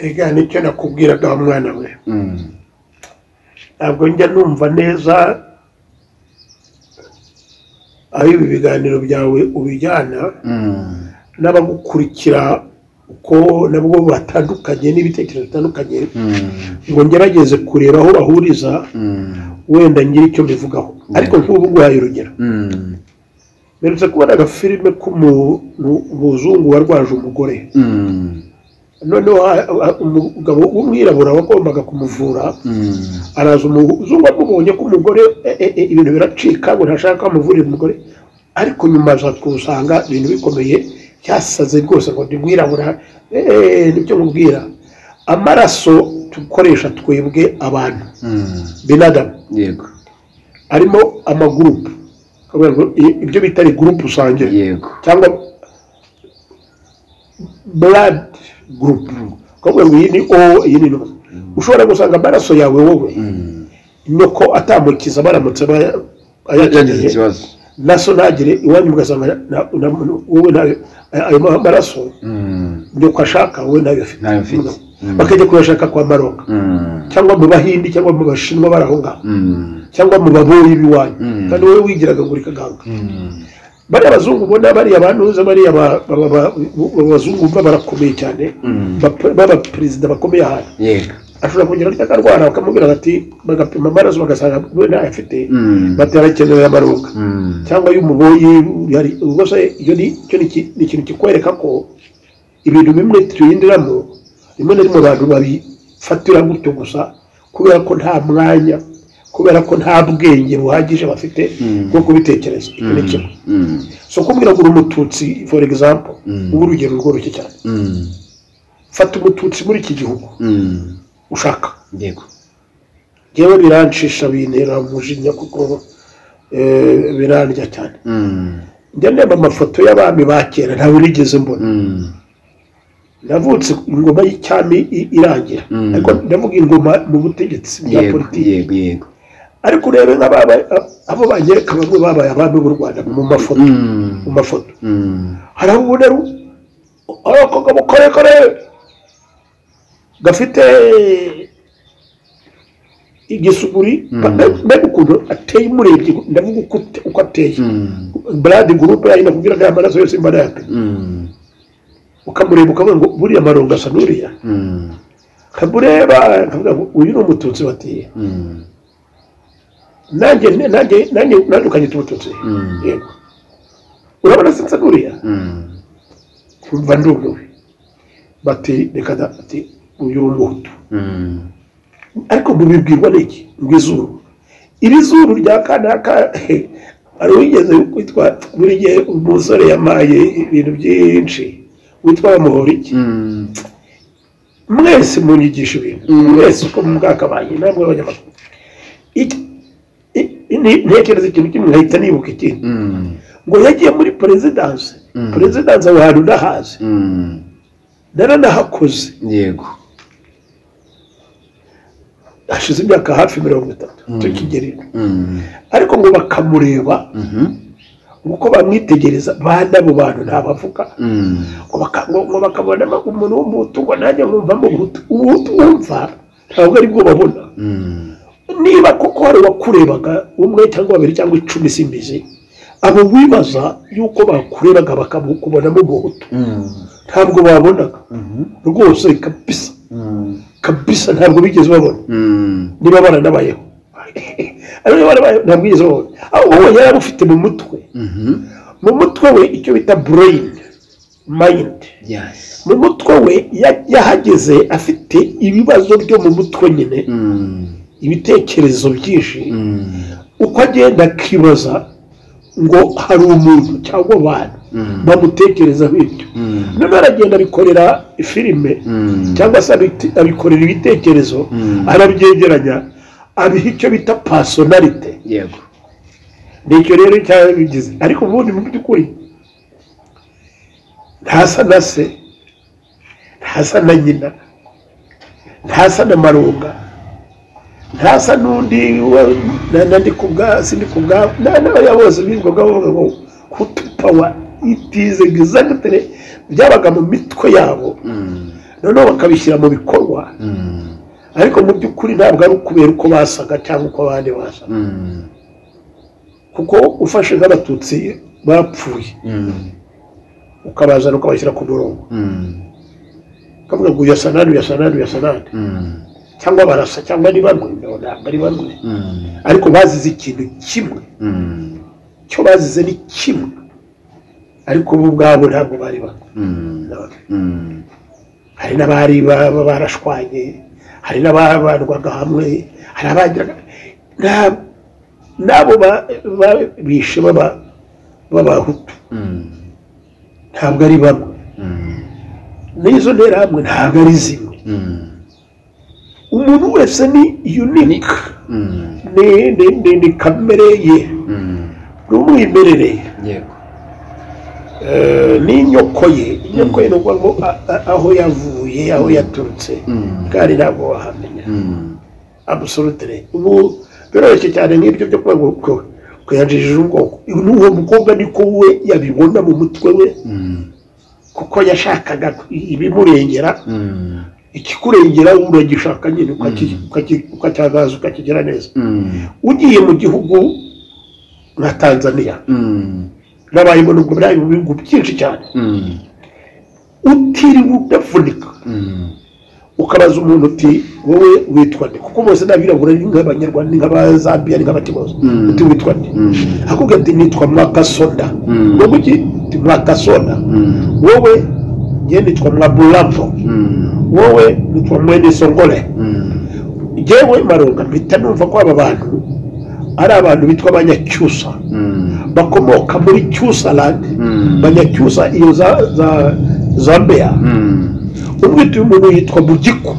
ega nicyo nakubwiraga wa mwana we ntabwo njya numva neza aho ibi biganiro byawe ubijyana n'abagukurikira uko nabwo batandukanye n'ibitekerezo bitandukanye ngo ngerageze kureba aho bahuriza wenda ngira icyo mbivugaho ariko nk'ubu guhaye urugero mperutse kubona agafilime k'umuntu umuzungu warwaje umugore noneho ha- ha- umugabo w'umwirabura wagombaga kumuvura araza umuzungu amubonye ko umugore e- e- e, ibintu biracika ngo ntashaka ko amuvurira umugore ariko nyuma aza kusanga ibintu bikomeye cyasaze rwose ngo ndi mwirabura eh, eh, nibyo mubwira amaraso dukoresha twebwe abantu binadamu yego arimo amagurupu Kuvuga ngo i- ibyo bita ari gurupu usangire yego cyangwa blood group kuvuga ngo iyi ni o iyi ni no ushobora gusanga amaraso yawe wowe nuko atamukiza baramutse baya- yagize ayakeneye ikibazo naso ntagire iwanyu ugasanga na- na- na- wowe ntayo aya- ayo ma- maraso nuko ashaka wowe ntayo afite Ntayo afite. Mm. bakajya kuyashaka kwa maroka cyangwa mu bahindi cyangwa mu bashinwa baraho ngaho cyangwa mu baboyi b'iwanyu Mm. kandi wowe wigiraga ngo uri kaganga bariya abazungu ubona bariya bantuza bariya ba- ba- ba- ba- abo bazungu baba barakomeye cyane Mm. Bapa- b'abaperezida bakomeye ahantu yego ashobora kugira ngo akarwara bakamubwira bati bagapima amaraso bagasanga we ntayo afite Mm. batarakeneye amaronga cyangwa y'umuboyi hari ubwo se iyo ni icyo ni iki- ni ikintu kikwereka ko ibintu bimwe tuyindiramo rimwe na rimwe abantu babifatira gutyo gusa kubera ko nta mwanya kubera ko nta bwenge buhagije bafite Mm. bwo kubitekereza icyo ni kimwe so kumbwira ngo uri umututsi for example Mm. ubu urugero rworoshye cyane fata umututsi muri iki gihugu ushaka yego yewe birancisha bintera umujinya kuko eh, birandya cyane njya ndeba amafoto y'abami ba kera ntawe nigeze mbona navutse ingoma y'icyami i- irangira Mm. ariko ndavuga ingoma mu butegetsi bwa yego politiki yego yego ariko urebe nk'ababa abo banyereka bamwe babaye abami b'u rwanda mu mafoto mu mafoto hari aho ubona ari ari akagabo karekare gafite igisuguri Mm. Mbe- mbega ukuntu ateye umurebye ndavuga uko ate- uko ateye brad gurupe yayo nakubwira ko amaraso yose mba nayapima ukamureba ukavuga ngo buriya marongo asa n'uriya nkamureba nkavuga ngo uyu ni umututsi batiye nanjye nanjye nanjye nanjye ukanyita umututsi Mm. yego urabona sinsa n'uriya mva ndumiwe bati reka da bati uyu ni umuhutu ariko mubibwirwa n'iki ngo izuru iri zuru rya kanaka hari uwigeze witwa buri gihe umusore yamaye ibintu byinshi witwa bamuhora iki mwese munyigisha ibintu Mm. mwese uko mwakabaye ntabwo abanyamakuru Iki- i- i- ni- ntekereza ikintu kimwe nkahita nibuka ikindi ngo yagiye muri perezidanse Mm. perezidanse aho hantu ndahazi naranahakoze yego hashize imyaka hafi mirongo itatu Mm. tukigerera ariko ngo bakamureba uko bamwitegereza bane abo bantu ntabavuga ngo baka- ngo- ngo bakabona ama- umuntu w'umuhutu ngo nanjye nkumvamo umuhutu umuhutu wumva ntabwo ari bwo babona niba koko hari uwakurebaga umwe cyangwa babiri cyangwa icumi simbizi abo wibaza yuko bakurebaga bakabonamo umuhutu ntabwo babonaga rwose kabisa kabisa ntabwo bigeze babona niba baranabayeho niba baranabayeho ntabwo bigeze babona ahubwo wowe yari abufite mu mutwe mu mutwe we icyo bita brain mind mu mutwe we ya- yahageze afite ibibazo byo mu mutwe nyine ibitekerezo byinshi uko agenda akibaza ngo hari umuntu cyangwa abantu bamutekerezaho ibyo noneho aragenda abikorera filime cyangwa se abite- abikorera ibitekerezo Mm. arabyegeranya abiha icyo bita pasonarite yego nicyo rero cyaba bigize ariko ubundi mu by'ukuri ntasa na se ntasa na nyina ntasa na marunga ntasa n'undi wa- na- na ndi ku bwa sindi ku bwa na- n'abariya bose bizwaga bavuga ngo kutupawa itize egizagitire byabaga mu mitwe yabo noneho bakabishyira mu bikorwa ariko mu by'ukuri ntabwo ari ukubera uko basaga cyangwa uko abandi basaga kuko ufashe nk'abatutsi barapfuye ukabazana ukabashyira ku murongo ukavuga ngo uyasa nani uyasa nani uyasa nani cyangwa barasa cyangwa ni bamwe no, ntabwo ari bamwe ariko bazize ikintu kimwe cyo bazize ni kimwe ariko bo ubwabo ntabwo bari bamwe hari n'abari ba- ba- barashwanye hari n'ababandwaga hamwe hari abagiraga nta- n'abo ba- ba- bishe baba- b'abahutu ntabwo ari bamwe n'izo nterahamwe ntabwo ari zimwe umuntu wese ni unique ni, ni, ni, ni kamere ye ni umwimerere yego eh, ni inyoko ye inyoko ye ni ukuvuga ngo a- a- aho yavuye aho yaturutse kandi ntabwo wahamenya abusolutire ubu biroroshye cyane nk'ibyo byo kuvuga ngo ko kuyajijije ubwoko n'uwo mukobwa niko we yabibona mu mutwe we kuko yashakaga ibimurengera ikikurengera uragishaka nyine ukaki- ukaki- ukacyagaza ukakigira neza ugiye mu gihugu nka tanzaniya nabayemo nubwo bari mu bihugu byinshi cyane utiriwe udavunika ukabaza umuntu uti wowe witwa nde kuko bose n'abirabura ni nk'abanyarwanda ni nk'abazambiya ni nk'abatimoza Mm. uti witwa nde Mm. akubwira ati nitwa mwakasoda Mm. wowe uti "Ndi mwakasoda wowe nge nitwa mwabulapo wowe nitwa mwene songole njyewe marunga mpita numva ko aba bantu ari abantu bitwa abanyacyusa bakomoka muri cyusa landi banyacyusa iyo za za zambeya umwe utuye umuntu yitwa bugiku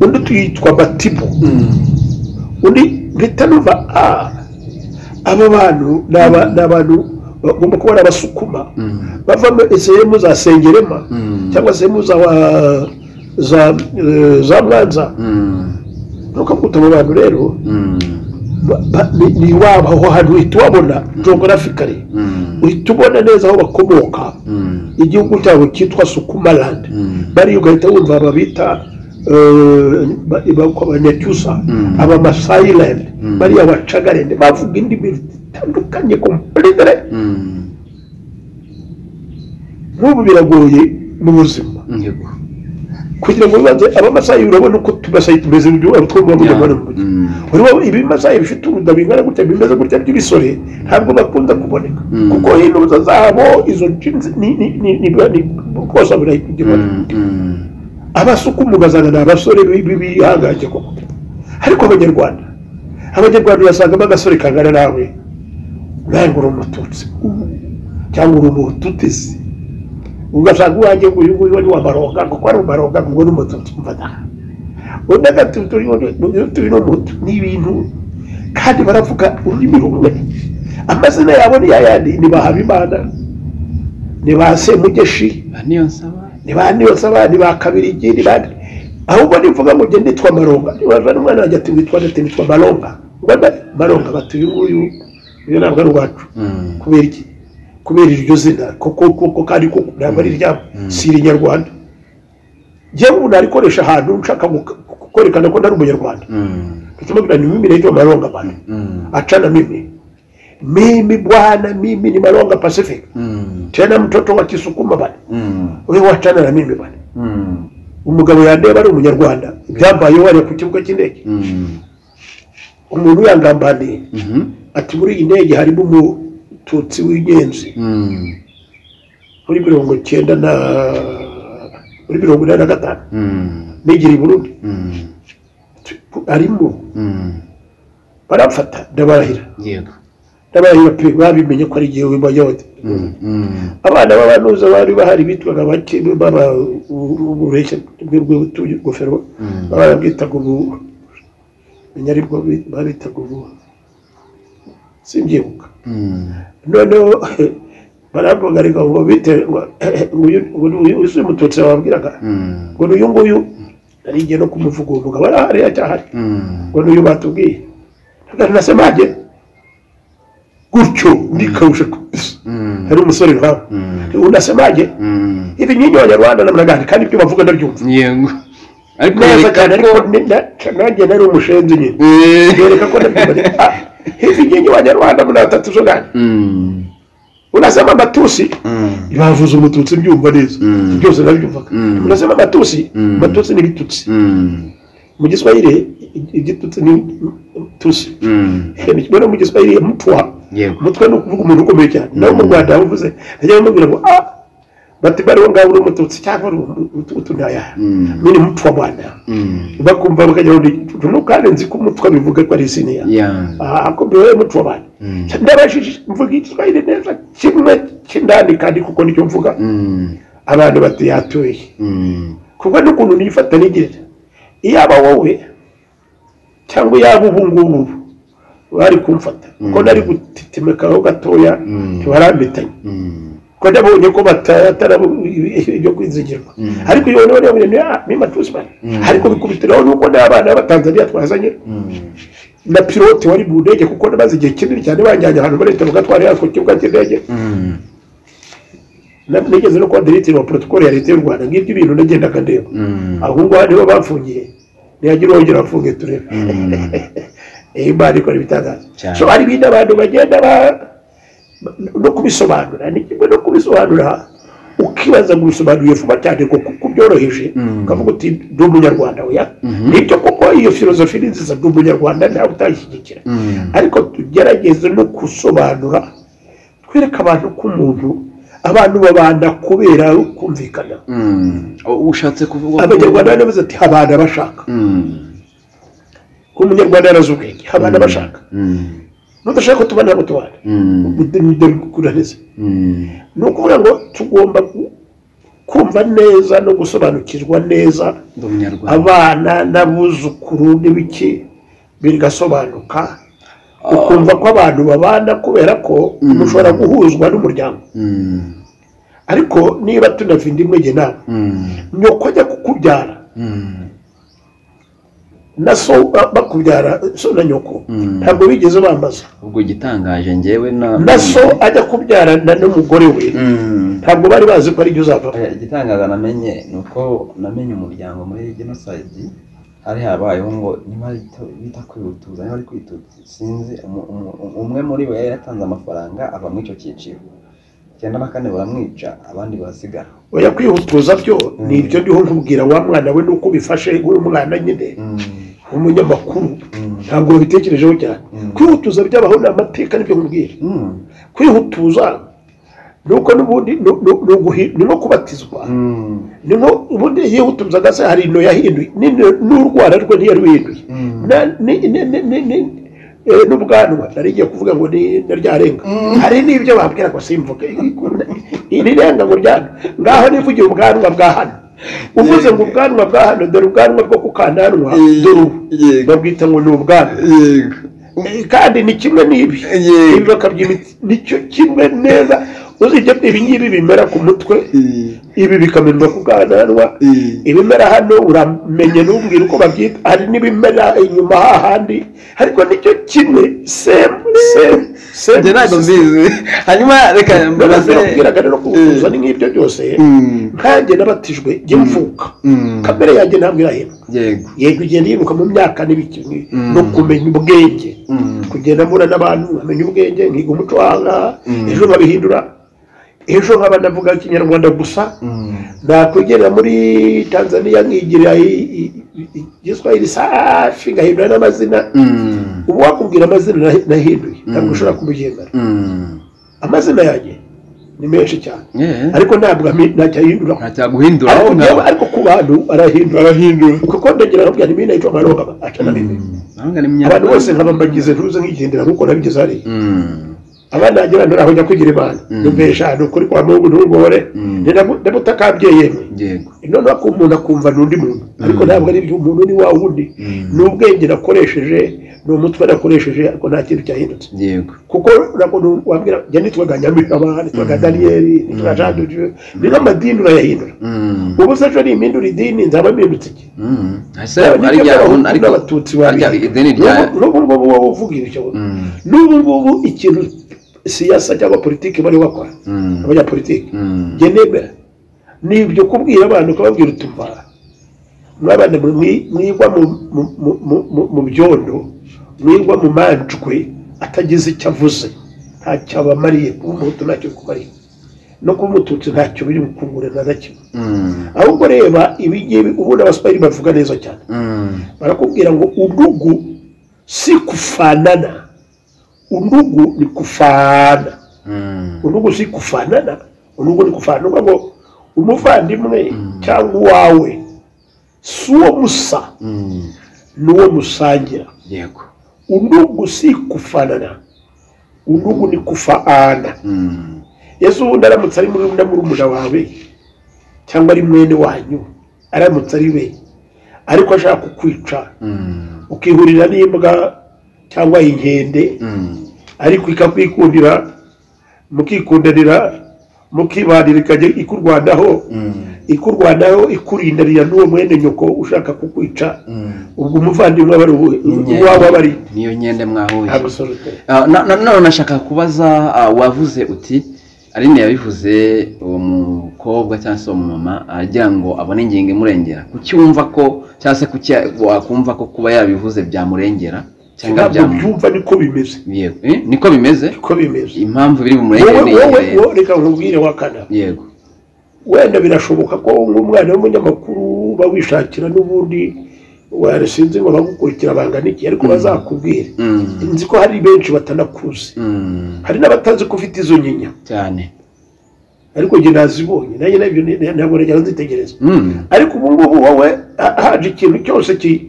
undi utuye yitwa batibu undi mpita numva a aba bantu ni aba- ni abantu bagomba kuba ari abasukuma bavamo sehemu za sengerema cyangwa sehemu za wa- za eh, za mwanza ntukakuta abo bantu rero ba- ba- ni- ni iwabo aho hantu uhita ubabona jogarafikari uhita ubona neza aho bakomoka igihugu cyabo cyitwa sukumalandi bariya ugahita wumva ababita abanyacyusa abamasayiland bariya abacagarende bavuga indimi zitandukanye kompletere nk'ubu biragoye mu buzima kugira ngo wibaze abamasayi urabona uko tumasayi tumeze mu gihugu two muba mujyana mu mujyi urabona ibimasayi bifite urunda bingana gutya bimeze gutya by'ibisore ntabwo bakunda kuboneka Mm. kuko inuza zabo izo jinzi ni ni ni ni ni kosa burayikugibona abasukumuga zana ni abasore bi- bi- bihangange koko ariko abanyarwanda abanyarwanda urasangamo agasore kangana nawe nange uri umututsi cyangwa uri umututizi ugasanga uwanjye nguyu nguyu ni wamaronga kuko ari umaronga ngo ni umututsi mfata undi agatutu uyu ni umutu ni ibintu kandi baravuga ururimi rumwe amazina yabo ni yayandi ni ba habimana ni ba semugeshi niyo nsaba ni ba niyonsaba ni ba kabirigi ni ba ahubwo nivuga ngo njye nitwa maronga nibaza n'umwana wanjye ati witwa ndetse nitwa maronga ngo mbe maronga bati uyu nguyu uyu ntabwo ari uwacu kubera iki kubera iryo zina kuko kuko kandi kuko ntabwo ari iryabo si irinyarwanda njyewe ubu narikoresha ahantu nshaka guka- kwerekana ko ntari umunyarwanda tukimubwira ni mimi naitwa maronga bana achana mimi mimi bwana mimi ni maronga pacific tena mtoto wa kisukuma bana wewe wachana na mimi bana umugabo yandeba ari umunyarwanda byambayeho wari ku kibuga cy'indege umuntu yangambaniye ati muri iyi ndege harimo umututsi w'ingenzi muri mirongo cyenda na muri mirongo inani na gatanu negera i burundi arimo baramfata ndabarahira yego ndabarahira pe babimenye ko ari igihe wimbayote abana b'abanuza bari bahari bitwaga bake baba ubureshya bw'ubutuye ingofero barabwitaga ubu menya aribwo bi- babitaga ubu simbyibuka noneho baravuga ariko ngo bite ngo uyu mututsi bababwiraga ngo n'uyu nguyu nari ngiye no kumuvugurura barahari acyahari ngo n'uyu batubwiye ntabwo nasemaje gutyo ndikawusha kabisa hari umusore nkawe unasemaje ibi nyinyi abanyarwanda na mnagani kandi ibyo bavuga ndabyumva yego ariko neza yereka cyane ariko ko ni- na- nanjye nari umushenzi nyine Eh, yereka ko ndabyumva ariko, ah, ibi nyinyi abanyarwanda muna batatu zo gani Mm. unasema matusi Mm. bavuze umututsi mbyumva neza Mm. byose nabyumvaga Mm. unasema matusi Mm. matusi ni bitutsi Mm. mu giswahili i- igitutsi ni tusi Mm. mbona mu giswahili mutwa yego umutwe ni ukuvuga umuntu ukomeye cyane nawe mu rwanda bavuze najya bamubwira ngo ah bati bariho ngaho uri umututsi cyangwa uri utunaya Mm. mini mutwa bwana Mm. bakumva bakajya bari no kandi nzi ko umutwa bivuga ko ari izina ya Yeah. ako mbiwe mutwa bwana Mm. ndabashije mvuga igiswahili neza kimwe cy'indani kandi kuko nicyo mvuga Mm. abantu bati yatuye Mm. kuko n'ukuntu nifata nigera iyaba wowe cyangwa iyaba ubu ngubu bari kumfata ko nari gutetemekaho gatoya ntibarambitanye Mm. ko nabonye ko batatara ibyo kwizigirwa ariko iyo none bariya bintu ah, ni matusi bari ariko bikubitiraho nuko n'abana b'abatanzaniya twazanye na pilote wari mu ndege kuko namaze igihe kinini cyane banjyanye ahantu muri leta bagatwara yako kibuga cy'indege Mm. Na- nigeze no kuba diregiteri wa protokole ya leta y'u rwanda ngibyo ibintu nagendaga ndeba Mm. ahubwo ngaho nibo bafungiye ntiyagira uwongera afunge turebe iyi Imana ikora ibitangaza Cyane. so hari ibindi abantu bagenda ba- no kubisobanura ni kimwe no kubisobanura ukibaza ngo ubisobanuye vuba cyane ngo kuko ubyoroheje ukavuga uti ndi umunyarwanda oya nibyo koko iyo filozofi ni nziza ndi umunyarwanda ntawe utayishyigikira Mm. ariko tugerageze no gusobanura twereke abantu ko umuntu abantu babana kubera kumvikana Mm. U- ushatse kuvuga ko- abanyarwanda baravuze ati habana bashaka Mm. umunyarwanda yarazi ubwenge habana bashaka Mm. nudashaka ko tubana ntabwo tubana Mm. dore kuraneza Mm. ni ukuvuga ngo tugomba ku- kumva neza no gusobanukirwa neza Ndi umunyarwanda. abana n'abuzukuru n'ibiki bigasobanuka ukumva ko abantu babana kubera ko mushobora guhuzwa n'umuryango Mm. ariko niba tunafite imwe njye nawe Mm. nyoko ajya kukubyara Mm. na so ba- bakubyara so na nyoko Mm. ntabwo bigeze bambaza ubwo igitangaje njyewe na na so ajya kubyarana n'umugore we Mm. ntabwo bari bazi ko ari byo uzavamo Eh, igitangaza namenye ni uko namenye umuryango muri genosayidi hari habayeho ngo niba ari to- bita kwihutuzanya bari kwituza sinzi umu- umu- umu- umwe muri bo yari yatanze amafaranga ava muri icyo cyiciro icyenda na kane baramwica abandi barasigara oya kwihutuza byo ni ibyo ndiho nkubwira wa mwana we nuko ubifashe nk'uyu mwana nyine umunyamakuru ntabwo babitekerejeho cyane kwihutuza byabaho ni amateka nibyo nkubwira Mm. kwihutuza nuko n'ubundi ni- ni- ni uguhi- ni nko kubatizwa Mm. ni nko ubundi yihutuzaga se hari ino yahinduye n'ino- n'urwara rwe ntiyaruhinduye Na- ni- ni- ni- ni- ni- eh, n'ubwanwa nari ngiye kuvuga ngo ni naryarenga hari n'ibyo babwira ngo simvuge iri renga ngo ryana ngaho nivugiye ubwanwa bwa hano uvuze ngo ubwanwa bwa hano dore ubwanwa bwo ku kananwa dore ubu Yego. babwita ngo ni ubwanwa Yego. Eh, kandi ni kimwe n'ibi Yee. ibi bakabyimita nicyo kimwe neza uzijya ibi ngibi bimera ku mutwe ibi bikamenywa ku bwananwa ibimera hano uramenye n'ubwira uko babyita hari n'ibimera inyuma hahandi ariko nicyo kimwe semu semu semu ibyo ntabwo mbizi hanyuma reka mbaze bigaragara no kuwuzuza ni nk'ibyo byose nkanjye nabatijwe jya mvuka kamere yanjye ntabwo irahema yego yego ugenda yiruka mu myaka n'ibiki Mm. no kumenya ubwenge Mm. kugenda mbona n'abantu nkamenya ubwenge nkiga umuco wanga Mm. ejo nkabihindura ejo nkaba navuga ikinyarwanda gusa Mm. nakwegera muri tanzaniya nkigira i- i- i- igiswahili safi ngahindura n'amazina Mm. ubu wakubwira amazina nahi- nahinduye ntabwo ushobora kumugendana Mm. amazina yanjye ni menshi cyane Yeah. ariko ntabwo ami- ntacyahindura ntacyaguhindura ariko wowe njyewe- ariko ku bantu arahindura arahindura kuko ndagira ngo byari binayica amaroga acana bimwe ntabwo ari munyarwanda abantu bose nkaba mbagize ntuze nkigendera nkuko nabigeze hariya Mm. abana banjye bantu aho njya kwigira imana Mm. numvesha ahantu kuri kwa mubu n'urwore Mm. ndamutakabye yemwe yego noneho ko umuntu akumva n'undi muntu ariko ntabwo ari ibyo umuntu ni wa wundi Mm. ni ubwenge nakoresheje ni umutwe nakoresheje ariko nta kintu cyahindutse yego kuko ntabwo nu- wambwira njya nitwaga nyamirama nitwaga daniyeli nitwaga jean de dieu ni nk'amadini urayahindura Mm. ubu se ejo nimpindura idini nzaba mpindutse iki Mm. ese Yaba ari nibyo rya abahutu ariko n'abatutsi ari rya babizi. ideni rya N'ubu- n'ubu ngubu wowe uvuga ibyo Mm. n'ubu ngubu ikintu siyasa cyangwa politiki bari bakora Mm. abanyapolitiki Mm. njye nemera ni ibyo kubwira abantu ukababwira utumva mwabana mwi- mwigwa mu- mu- mu- mu- mu- mu byondo mwigwa mu manjwe atagize icyo avuze ntacyo abamariye kuba umuhutu ntacyo bikumariye no kuba umututsi ntacyo biri bukungurana na kimwe Mm. ahubwo reba ibingibi ubundi abasipayiri bavuga neza cyane Mm. barakubwira ngo udugu si kufanana udugu ni kufana Mm. urugo si kufanana urugo ni kufanana uvuga ngo umuvandimwe cyangwa uwawe si uwo musa Mm. n'uwo musangira yego urugo si kufanana urugo ni kufaana Mm. yesu ubundi aramutse ari muri na murumuna wawe cyangwa ari mwene wanyu aramutse ari we ariko ashaka kukwica Mm. ukihurira n'imbwa cyangwa inkende Mm. ariko ikakwikundira mukikundanira mukibanira ikajya ikurwanaho Mm. ikurwanaho ikurindarira n'uwo mwene nyoko ushaka kukwica Mm. ubwo umuvandimwe aba ari uwuhe? Inkende. uwawe aba ari niyo nyende mwahuye abasoroteri Ah, na- na- none nashaka kubaza ah, wavuze uti aline yabivuze uwo mukobwa cyangwa se uwo mumama agira ngo abone ingingo imurengera kuki wumva ko cyangwa se kuki wakumva ko kuba yabivuze byamurengera cyangwa ntabwo byamu byumva niko bimeze yego Eh, niko bimeze niko bimeze impamvu biri bumurengere wowe ni wowe iyi rero wowe reka nkubwire wakana yego wenda birashoboka ko nk'umwana w'umunyamakuru uba wishakira n'ubundi warisinzi ngo bagukurikira bangana iki ariko bazakubwire Mm, nzi ko hari benshi batanakuzi mm, hari n'abatazi ko ufite izo nyinya cyane ariko njye nazibonye nanjye nabyo ni- ntabwo najyaga nzitegereza Mm, ariko ubu ngubu wowe ha- haje ikintu cyose ki-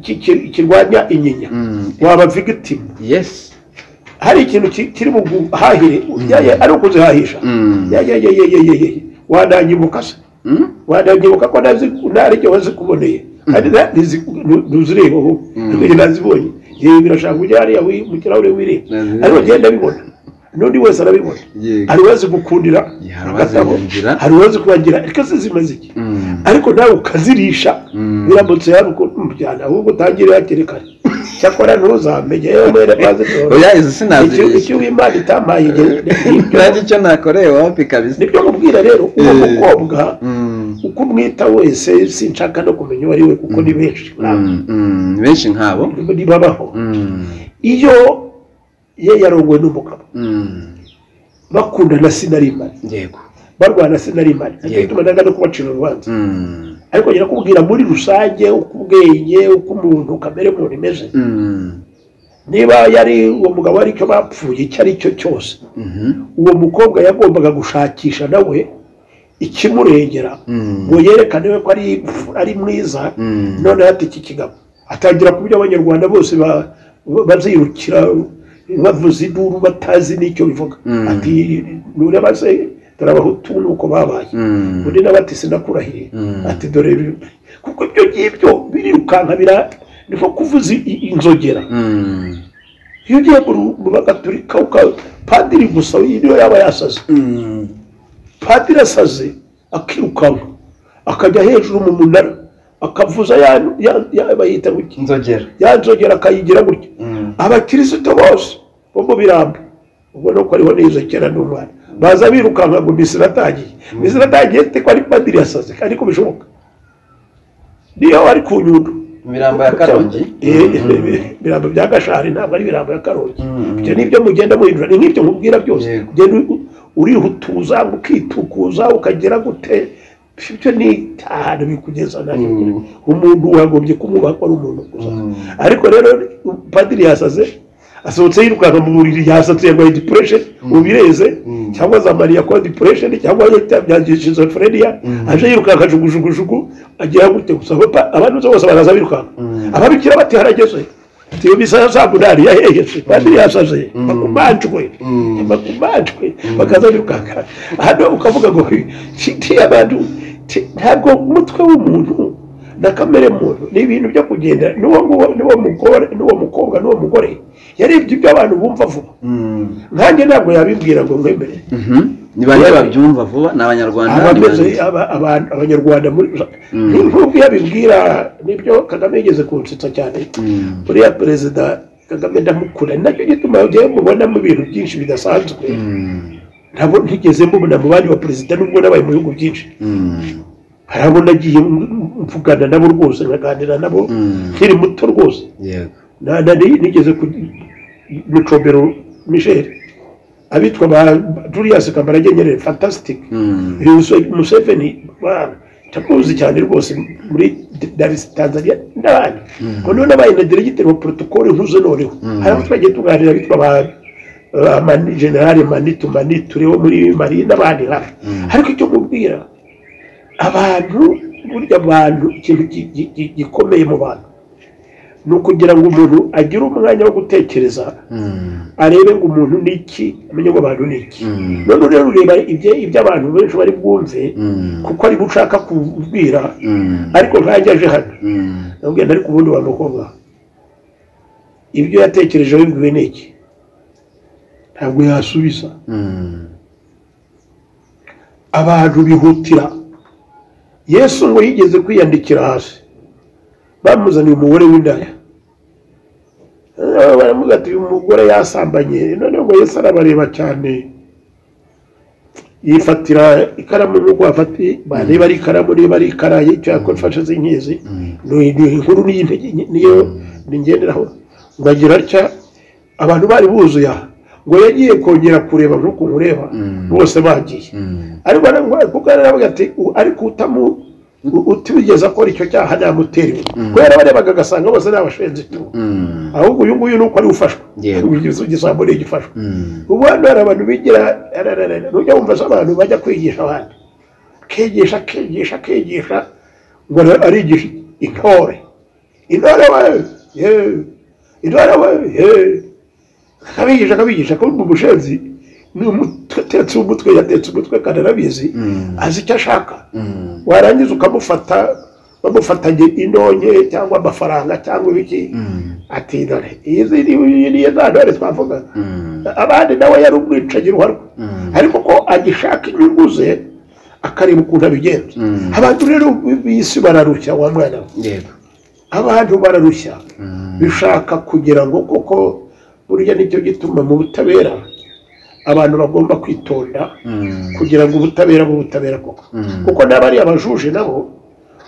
ki- ki- kirwanya inyinya mm, waba vigitimu yes hari ikintu ki- kiri mu guhahire yaye ari ukuzihahisha Mm, yayayayayayayay wananyibuka se mm, wananyibuka ko nazi ntaricyo wazikuboneye kandi na- ntizi- nu- ntuzireba ubu Mm. ariko njye nazibonye yewe birashaka kujya hariya wi- mu kirahure wireba Nazibonye. ariko ngenda abibona n'undi wese arabibona yego hari uwazi gukundira Yeah, hari uwazi agatabo kugira. hari uwazi kubagira ariko se zimaze iki Mm, ariko nawe ukazirisha Mm. biramutse yaba ukumujyana ahubwo utangire hakiri kare cyakora ntuzamenye yewe mwene mwazitora oya izi sinazirisha icyo w'imana itampaye igihe nanjye icyo nakoreye wapi kabisa nibyo nkubwira rero uwo Eh. mukobwa Mm, uko umwita wese sinshaka no kumenya uwo ari we kuko ni benshi mm, mm, benshi nkabo ntibabaho Mm, iyo ye yarongowe n'umugabo mm, bakundana sinarimane yego barwana sinarimane ariko Yego. ituma nanga no kubacira urubanza Mm, ariko njya kubwira muri rusange uko ubwenge uko umuntu kamere muntu imeze mm, niba yari uwo mugabo ari cyo bapfuye icyo ari cyo cyose mhm, uwo mukobwa yagombaga gushakisha nawe ikimurengera mm, ngo yerekane we ko ari ari mwiza Mm. noneho ati iki kigabo atangira ku byo abanyarwanda bose ba- bazirukira bavuza induru batazi n'icyo bivuga Mm. ati nureba se dore abahutu nuko babaye Mm. undi nawe ati sinakurahiye Mm. ati dore ibi- kuko ibyo ngibyo birirukanka bira niko kuvuza i- inzogera mm, iyo ugiye mu bagaturika padiri gusa niyo yaba yasaze padiri asaze akirukanka akajya hejuru mu munara akavuza ya ya- ya- bayita gutya inzogera yanzogera akayigira gutya Mm. abakirisitu bose bo mu birambo ubona ko ariho n'izo kera n'umwana baza birukanka ngo misi iratangiye misi iratangiye ite ko ari padiri yasaze ariko bishoboka niyo ari ku nyundo imirambo ya karongi Eh, eh, ibirambo bya gashari ntabwo ari ibirambo ya karongi Mm. ibyo nibyo mugenda muhindura ni nk'ibyo nkubwira byose Yego. ugenda u- urihutuza ukitukuza ukagera gute ibyo ni itanu bikugeza nayo Mm. umuntu wagombye kumwubaha ko ari umuntu gusa Mm. ariko rero padiri yasaze asohotse yirukanka mu buriri yasatse yarwaye depression ubu bireze Mm. cyangwa za mariya kwa depression cyangwa byangiye schizophrenia aje yirukanka jugujugujugu agera gute gusa hopa abantu bose baraza birukanka Mm. ababikira bati harageze tiyo bisa za munani yahegetse padiri yasaze bakumanjwe Mm. bakumanjwe bakaza birukanka hano ukavuga ngo ti abantu ti- ntabwo umutwe w'umuntu na kamere muntu ni ibintu byo kugenda n'uwo nguwo- n'uwo mugore n'uwo mukobwa n'uwo mugore yarebye ibyo abantu bumva vuba Mm. nkanjye ntabwo yabibwira ngo mwemere ni bane babyumva vuba ni abanyarwanda ni abameze bande. aba- abantu- abanyarwanda muri nk'uko yabibwira nibyo kagame yigeze kunsetsa cyane Mm. uriya perezida kagame ndamukura nacyo gituma njyewe mubonamo ibintu byinshi bidasanzwe Mm. ntabwo ntigeze mubona mu bandi ba perezida nubwo nabaye mu bihugu byinshi Mm. hari abo nagiye mvugana nabo rwose nkaganira nabo Mm. nkiri muto rwose yego Na- na- ni- nigeze ku mucombero michel abitwa ba julius kambarage nyerere fantastic Mm. uyu muse- museveni bana ndamuzi cyane rwose muri Dar es- tanzania n'abandi noneho nabaye na diregiteri wa protokole nkuze noneho hari abo twagiye tuganira bitwa ba ba Mani- generali manitu manitu rero muri mari n'abandi nkabo ariko icyo mubwira abantu burya abantu ikintu gi- gi- gi- gikomeye mu bantu ni ukugira ngo umuntu agire umwanya wo gutekereza Mm. arebe ngo umuntu ni iki amenye ngo abantu ni iki Mm. none rero ureba ibye- iby'abantu benshi bari bwumve Mm. kuko ari gushaka kubwira Mm. ariko nkanjye aje hano Mm. nabwira ntari ku wundi wa mukobwa ibyo yatekereje wibwiwe ni iki ntabwo yasubiza Mm. abantu bihutira yesu ngo yigeze kwiyandikira hasi bamuzaniye umugore w'indaya Eh, baramuvuga ati uyu mugore yasambanye noneho ngo yesu arabareba cyane yifatira ikaramu nk'uko bafati bareba ari ikaramu niba ari ikarayi cyangwa ifashe z'inkezi ni ni inkuru niyo inte- niyo ngenderaho ngo agira atya abantu bari buzuye aha ngo yagiye kongera kureba nk'uko mureba bose bagiye Mm. ariko narabwo- kuko yaravuga ati "U- ariko utamu u- utigeze akora icyo cyaha ntamuteriwe kubera abarebaga agasanga bose ni abashenzi tu Mm. ahubwo uyu nguyu ni uko ari ufashwa Yego. Ugize igisambo ni igifashwa Mm. ubu hano hari abantu bigira arararara, ntujya wumva se abantu bajya kwigisha abandi akigisha akigisha akigisha ngo ara- arigisha intore intore we yewe intore we yewe akabigisha akabigisha akabona umushenzi ni umutetse umutwe yatetse umutwe kandi arabizi azi icyo ashaka Mm. warangiza ukamufata bamufatanye indonke cyangwa amafaranga cyangwa ibiki Mm. ati dore izi ni iyi ni za ntore twavugaga Mm. abandi nawe yari umwicanyi ruharwa Mm. ariko ko agishaka inyungu ze akareba ukuntu abigenza Mm. abantu rero b'isi bararushya wa mwana we yego abantu bararushya Mm. bishaka kugira ngo koko burya nicyo gituma mu butabera abantu bagomba kwitonda Mm. kugira ngo ubutabera bw'ubutabera koko Mm. kuko n'abari abajuje nabo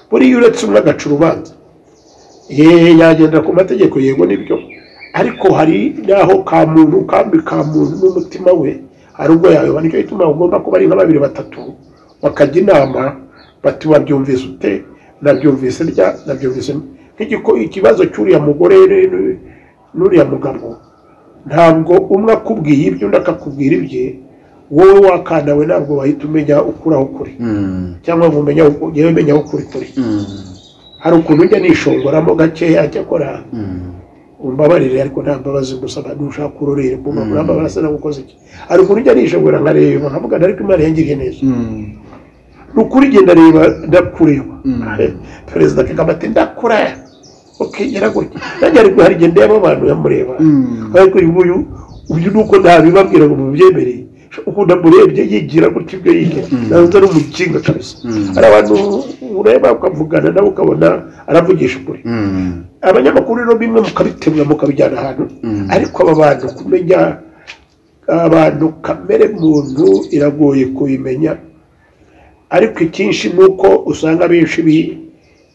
buriya uretse umwe agaca urubanza ye yagendera ku mategeko yego nibyo ariko hari n'aho ka muntu kambi ka muntu n'umutima we hari ubwo yayoba nicyo gituma ugomba kuba ari nka babiri batatu bakajya inama bati wabyumvise ute nabyumvise rya nabyumvise nte." nk'igiko ikibazo cy'uriya mugore n- n'uriya mugabo ntabwo umwe akubwiye ibyo undi akakubwira ibye wowe wakandawe ntabwo wahita umenya ukuraho kuri Mm. cyangwa ngo umenye aho yewe menya aho kuri kuri Mm. hari ukuntu ujya nishongoramo gakeya cyakora Mm. umbabarire ariko nta mbabazi gusaba nushaka kurorera mbumva muri amabara asa nagukoze iki hari ukuntu ujya nishongora nkareba nkavuga nti, ariko imana yangiriye neza Mm. ni ukuri igihe ndareba ndakureba perezida kagame ati ndakura ukigera gutya nanjye ari guhari igendeyemo abantu yamureba Mm. ariko uyu nguyu uyu ni uko ntabibabwira ngo mubyemereye ukunda murebye yigira gutya ibyo yigira nanze ari umukinga kabisa hari abantu ureba ukavugana nawe ukabona aravugisha ukuri Mm. abanyamakuru rero bimwe mukabitemwa mukabijyana ahantu ariko aba bantu kumenya abantu kamere muntu iragoye kubimenya ariko icyinshi ni uko usanga benshi bi-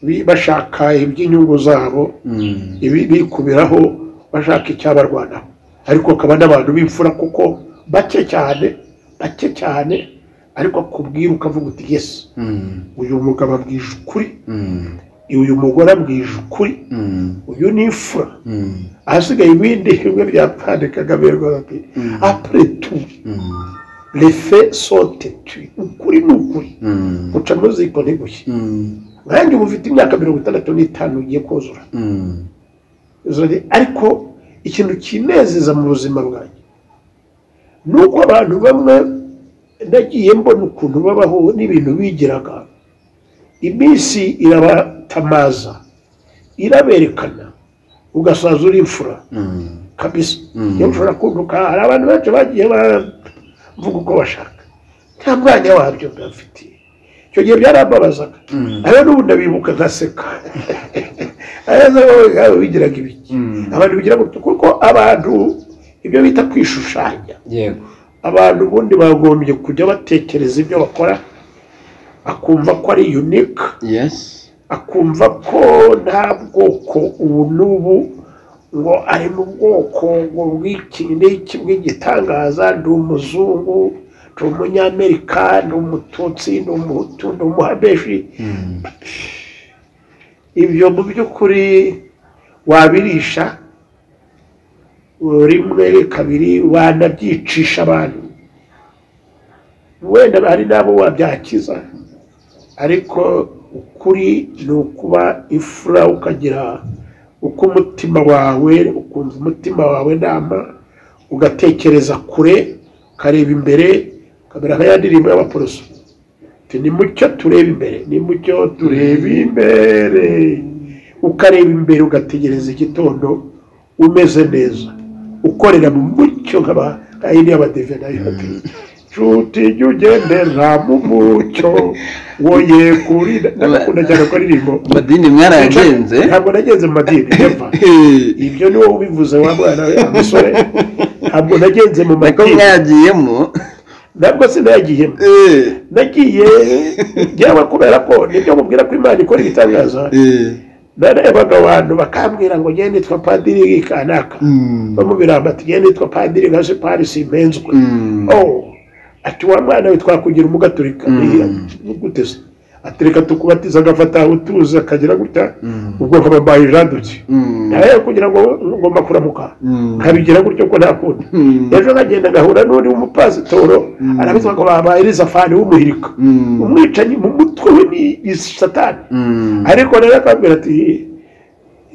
bi- bashaka iby'inyungu zabo Mm. ibi- bikubiraho bashaka icyabarwanaho ariko akaba n'abantu b'imfura kuko bake cyane bake cyane ariko akubwira ukavuga uti yesi Mm. uyu mugabo abwije ukuri Mm. uyu mugore abwije ukuri Mm. uyu ni imfura Mm. ahasigaye ibindi bimwe bya pande kagame rwanda pe apure tu Mm. refe sote tu ukuri ni ukuri Mm. uca muziko ntigushye Mm. nkanjye uba ufite imyaka mirongo itandatu n'itanu ugiye kuzura Mm. Uzure, ariko ikintu kinezeza mu buzima bwanjye ni uko abantu bamwe nagiye mbona ukuntu babaho n'ibintu bigiraga iminsi irabatamaza iraberekana ugasaza uri imfura Mm. kabisa Mm. niba ushobora kunguka hari abantu benshi bagiye bavuga uko bashaka nta mwanya wabyo mbafitiye icyo gihe byarambabazaga Mm. ayo n'ubu ndabibuka ngaseka ayo nabo yaba bigiraga ibiki Mm. abantu bigira gutya kuko abantu ibyo bita kwishushanya yego abantu ubundi bagombye kujya batekereza ibyo bakora akumva ko ari unique yes akumva ko nta bwoko ubu n'ubu ngo ari mu bwoko ngo bw'iki n'iki bw'igitangaza ndi umuzungu ndi umunyamerika ndi umututsi ndi umuhutu ndi umuhabeshi Mm. ibyo mu by'ukuri wabirisha rimwe kabiri wanabyicisha abantu wenda hari n'abo wabyakiza ariko ukuri ni ukuba ifura ukagira uko umutima wawe ukumva umutima wawe nama ugatekereza kure ukareba imbere ukamera nka ya ndirimbo y'abaporoso Ati, ni mucyo tureba imbere ni mucyo tureba imbere ukareba imbere ugategereza igitondo umeze neza ukorera mu mucyo nk'aba- nka yindi y'abadeve nayo nshuti jya ugendera mu mucyo woye kuri ndakunda cyane ko aririmbo madini mwarayagenze ntabwo nagenze mu madini never. Eh, ibyo ni wowe ubivuze wa mwana we wa musore ntabwo nagenze mu niko madini mwagiyemo ntabwo sinayagiyemo Eh, nagiye njyewe kubera ko nibyo mubwira ko imana ikora ibitangaza eh. narebaga abantu bakambwira ngo njyewe nitwa padiri kanaka Mm. bamubiramba ati njyewe nitwa padiri gasipari simpenzwe Mm. oh ati wa mwana we twakugira umugaturika Mm. gute se ati reka tukubatiza agafata aho utuzi akagira gutya Mm. ubwo nkaba mbaye jadutse Mm. nawe kugira ngo ngomba kuramuka Mm. nkabigira gutyo ko ntakunda Mm. ejo nkagenda ngahura n'undi w'umupasitoro arabitwa ngo babaye elizafani w'umuhirika Mm. umwicanyi mu mutwe we ni satani Mm. ariko rero akabwira ati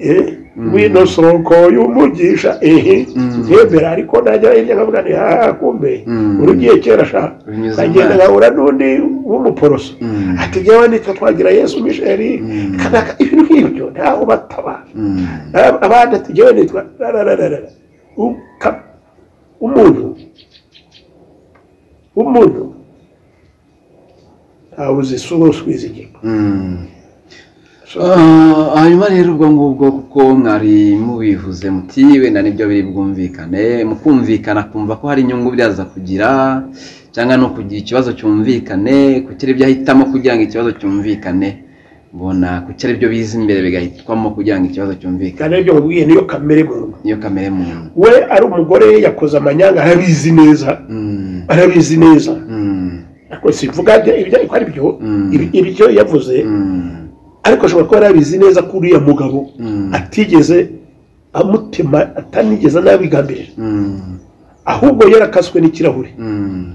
eh, ngwino soko y'umugisha ehe ntembera ariko najya hirya nkavuga ni haha kumbe Mm. urugiye kera sha Binyuze nkagenda amaso. nkahura n'undi w'umuporoso Mm. ati njyewe nitwa twagira yesu misheri kanaka ibintu nk'ibyo ntaho batabara Mm. Ab- abandi ati njyewe nitwa rarararara Uka- umuntu umuntu ntawe uzi isura usubiza inyuma Mm. So, Ah, hanyuma rero ubwo ngubwo kuko mwari mubivuze muti wenda nibyo biri bwumvikane mukumvikana kumva ko hari inyungu byaza kugira cyangwa no kugira ikibazo cyumvikane kugira ibyo ahitamo kugira ngo ikibazo cyumvikane mbona kugira ibyo biza imbere bigahitwamo kugira ngo ikibazo cyumvikane kandi ibyo nkubwiye niyo kamere muntu niyo kamere muntu we ari umugore yakoze amanyanga arabizi neza Mm, arabizi neza mm, ariko sivuga ibyo- ibyo ariko ari byo Mm. ibi- ibyo yavuze mm, ariko ashobora kuba yarabizi neza ko uriya mugabo Mm. atigeze amutema atanigeze anabigambirira mm, ahubwo yarakaswe n'ikirahure mm,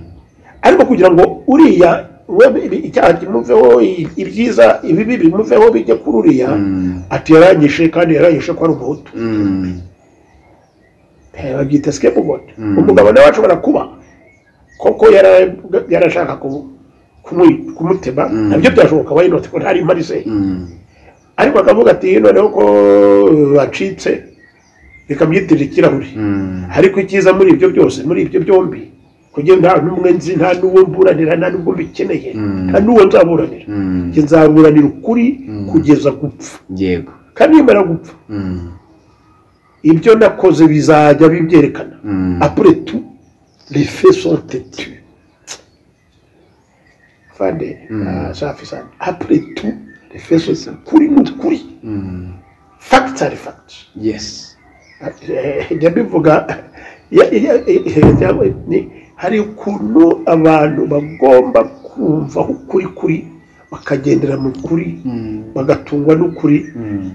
ariko kugira ngo uriya we ibi- icyaha kimuveho i- ibyiza ibibi bimuveho bijye kuri uriya mm, ati yaranyishe kandi yaranyishe ko ari umuhutu mm, Eh, babyita sikepu godi Mm. umugabo nawe ashobora kuba koko yara- yarashaka kumu- kumu- kumutema Mm. nabyo byashoboka wayinoti ko ntari marise mm, ariko akavuga ati noneho ko acitse bikamyitirira ikirahuri ariko icyiza muri ibyo byose muri ibyo byombi kugira nta n'umwe nzi nta n'uwo mburanira nta n'ubwo mbikeneye Mm. nta n'uwo nzaburanira Mm. Njye nzaburanira ukuri Mm. kugeza gupfa yego kandi nimara gupfa Mm. ibyo nakoze bizajya bibyerekana Mm. après tout les faits sont têtus fande ah, safi sana après tout les faits sont kuri ni ukuri Mm. facts are facts yes njya mbivuga ya- ya- ya- cyangwa ni- hari ukuntu abantu bagomba kumva ukuri kuri bakagendera mu kuri bagatungwa n'ukuri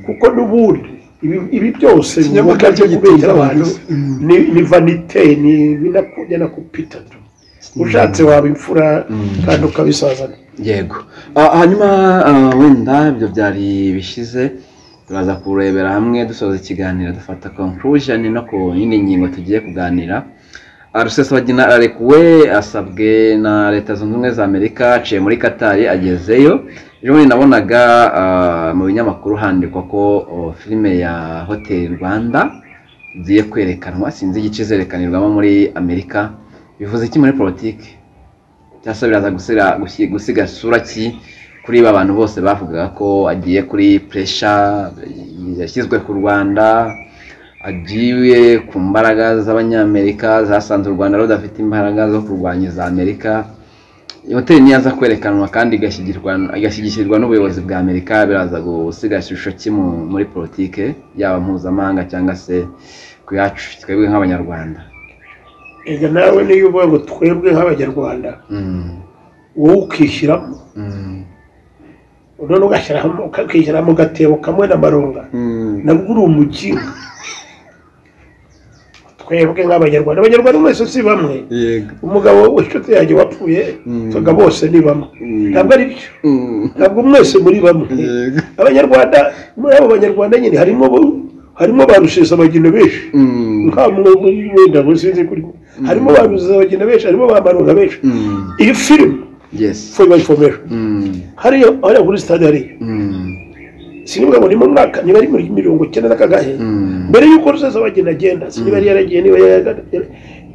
kuko n'ubundi ibi- ibi byose Ikinyabupfura bivuga byo cyo kubeshya gitunga abantu gusa. ni ni vanite ni binakujya na kupita tu ushatse waba imfura kandi ukabisazana yego Ah, hanyuma ah, wenda ibyo byari bishize turaza kurebera hamwe dusoza ikiganiro dufata conclusion no ku yindi ngingo tugiye kuganira Ah, rusesabagina ararekuwe asabwe na leta zunze ubumwe za amerika aciye muri katari agezeyo ejo bundi nabonaga ah, mu binyamakuru handikwa ko oh, filime ya hotel rwanda igiye kwerekanwa sinzi igice izerekanirwamo muri amerika bivuze iki muri politiki cyangwa se biraza gusira gusi- gusiga sura ki kuri ba bantu bose bavugaga ko agiye kuri puresha yashyizwe ku rwanda agiye ku mbaraga z'abanyamerika zasanze u rwanda rudafite imbaraga zo kurwanya iza amerika Iyo hoteli niyo aza kwerekanwa kandi igashyigirwa igashyigikirwa n'ubuyobozi bwa amerika biraza gusiga ishusho ki mu- muri politike yaba mpuzamahanga cyangwa se ku yacu twebwe nk'abanyarwanda ega nawe niyo uvuga ngo twebwe nk'abanyarwanda Mm, wowe ukishyiramo mm, none ugashyiramo ukakishyira mu gatebo kamwe n'amaronga mm. nabwo uri umukinga twebwe nk'abanyarwanda abanyarwanda mwese si bamwe yego umugabo w'inshuti yanjye wapfuye Mm. tuvuga bose ni bamwe Mm. ntabwo ari byo Mm. ntabwo mwese muri bamwe Yego. abanyarwanda muri abo banyarwanda nyine harimo bo- harimo ba rusesabagina benshi Mm. nta muntu wenda sinzi kuri harimo ba rusesabagina benshi harimo ba maronga benshi Mm. iyi filime Yes. for your information Mm. hariya hariya kuri stade hariya Mm. sinibuka ngo ni mu mwaka niba ari muri mirongo icyenda n'akagahe Mm. mbere y'uko rusesabagina agenda siniba yari yaragiye niba yari yara-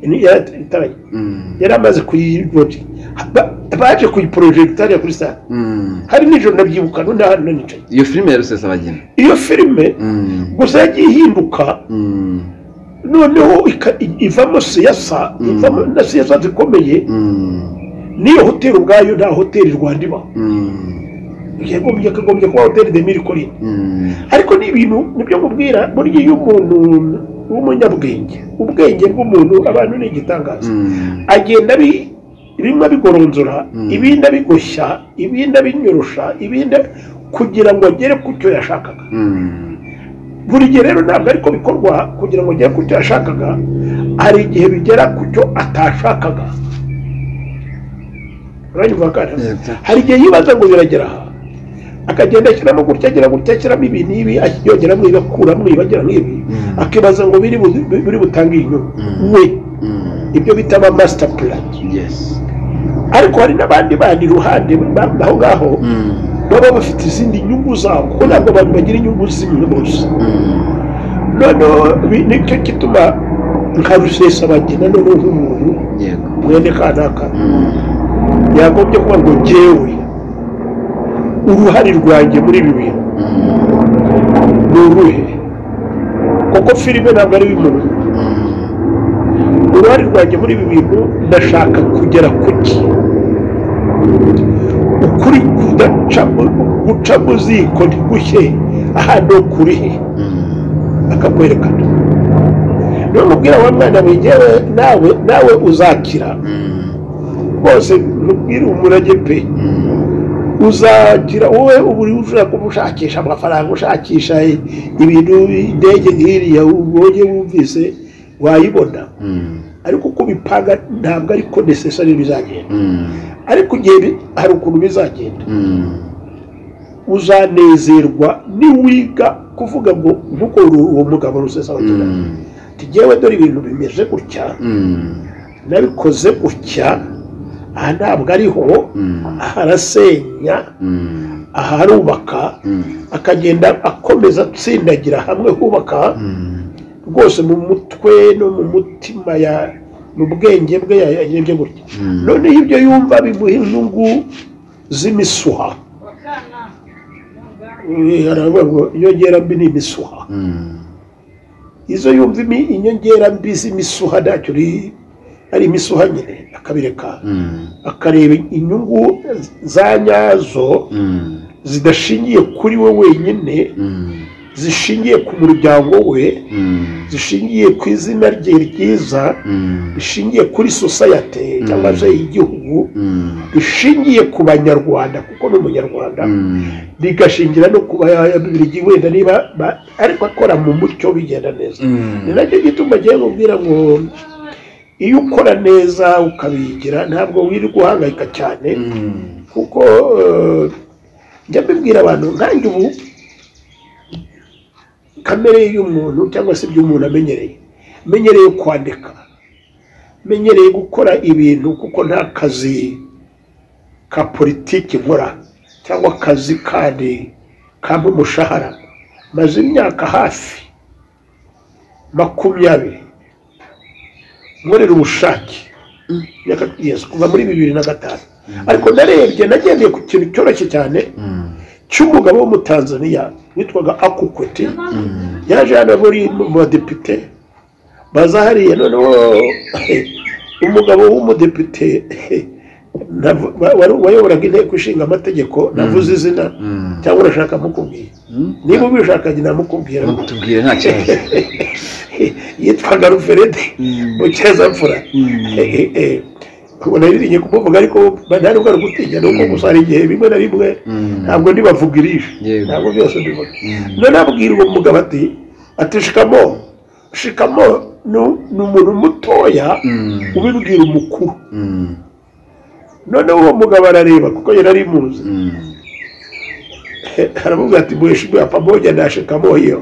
yari yarataraye Mm. yari amaze kuyirobya Ba- baje kuyiporojegita hariya kuri stade Mm. hari nijoro ndabyibuka n'undi ahantu nanicaye iyo filime ya rusesabagina iyo filime Mm. gusa yagiye ihinduka Mm. noneho ika- i- ivamo siyasa Mm. ivamo na siyasa zikomeye Mm. n'iyo hoteli ubwayo nta hoteli rwanda ibaho Mm. yagombye akagombye kuba hoteli de miri korini Mm. ariko ni ibintu nibyo mubwira burya iyo umuntu w'umunyabwenge ubwenge bw'umuntu abantu ni igitangaza Mm. agenda abi- bimwe abigoronzora Mm. ibindi abigoshya ibindi abinyorosha ibindi kugira ngo agere ku cyo yashakaga Mm. buri gihe rero ntabwo ariko bikorwa kugira ngo agere ku cyo yashakaga hari igihe bigera ku cyo atashakaga uranyumva kandi Yego. hari igihe yibaza ngo biragera aha akagenda ashyiramo gutya agira gutya ashyiramo ibi n'ibi yongeramo ibi akuramo ibi agira nk'ibi Mm. akibaza ngo biri bu- biri butange inyungu Mm. we Mm. ibyo bita ama master plan Yes. ariko hari n'abandi bandi iruhande ba- aho ngaho Mm. baba bafite izindi nyungu zabo kuko ntabwo abantu bagira inyungu zimwe bose Mm. noneho bi- nicyo gituma nka rusesabagina noneho nk'umuntu Yego. mwene kanaka Mm. yagombye kuba ngo jyewe uruhare rwanjye muri ibi bintu Mm. ni uruhe kuko filime ntabwo ari iy'umuntu Mm. uruhare rwanjye muri ibi bintu ndashaka kugera ku ki ukuri kudaca guca mu ziko ntigushye aha ni ukuri he Mm. akakwerekana niyo mubwira wa mwana wigewe nawe nawe uzakira Mm. bose mubwire umurage pe Mm. uzagira wowe uba uri ushobora kuba ushakisha amafaranga ushakisha ibintu indege nk'iriya ubonye wumvise wayibona Mm. ariko uko ubipanga ntabwo ariko necessary bizagenda Mm. ariko igihe bi- hari ukuntu bizagenda Mm. uzanezerwa niwiga kuvuga ngo nkuko uru- uwo mugabo rusesabagina Mm. tugewe dore ibintu bimeze gutya Mm. nabikoze gutya aha ntabwo ariho Mm. aha arasenya Mm. aha arubaka Mm. akagenda akomeza atsindagira hamwe hubaka Mm. rwose mu mutwe no mu mutima ya mu bwenge bwe ya- yarebye gutya Mm. noneho ibyo yumva bimuha intugu z'imisuha Eh, aravuga ngo inyongera mbi ni imisuha Mm. izo yumva imi- inyongera mbi z'imisuha ntacyo uri- ari imisuha nyine akabireka Mm. akareba inyungu za nyazo Mm. zidashingiye kuri we wenyine Mm. zishingiye ku muryango we Mm. zishingiye ku izina rye ryiza Mm. rishingiye kuri sosayete cyangwa se igihugu Mm. rishingiye ku banyarwanda kuko ni umunyarwanda Mm. rigashingira no kuba yabibirigi wenda niba ba- ariko akora mu mucyo bigenda neza ni Mm. nacyo gituma agiye kubwira ngo iyo ukora neza ukabigira ntabwo wirirwa uhangayika cyane Mm. kuko eh, njya mbibwira abantu nkanjye ubu kamere y'umuntu cyangwa se ibyo umuntu amenyereye menyereye kwandika menyereye gukora ibintu kuko nta kazi ka politiki nkora cyangwa akazi kandi kampa umushahara maze imyaka hafi makumyabiri nkorera ubushake imyaka kugeza kuva muri bibiri na gatanu ariko narebye nagendeye ku kintu cyoroshye cyane Mm. cy'umugabo w'umutanzaniya witwaga akukweti yaje hano muri mu badepite baza hariya noneho umugabo w'umudepite ntavu- wa- wari- wayoboraga inteko ishinga amategeko navuze izina Mm. cyangwa urashaka mukubwira niba ubishakanye namukubwira tubwire nta kibazo yitwaga ruferede mu cyezamfura naririnye kumuvuga ariko nari bwari gutinya ni uko gusa hari igihe bimwe na bimwe Mm. ntabwo ndibavuga irishe Yego. ntabwo byose mbivuga Mm. none abwira uwo mugabo ati ati shikamo shikamo ni- ni umuntu mutoya Mm. ubibwira umukuru Mm. noneho uwo mugabo arareba kuko yari ari muzi Mm. aravuga ati mheshimiwa pamoja na shikamo hiyo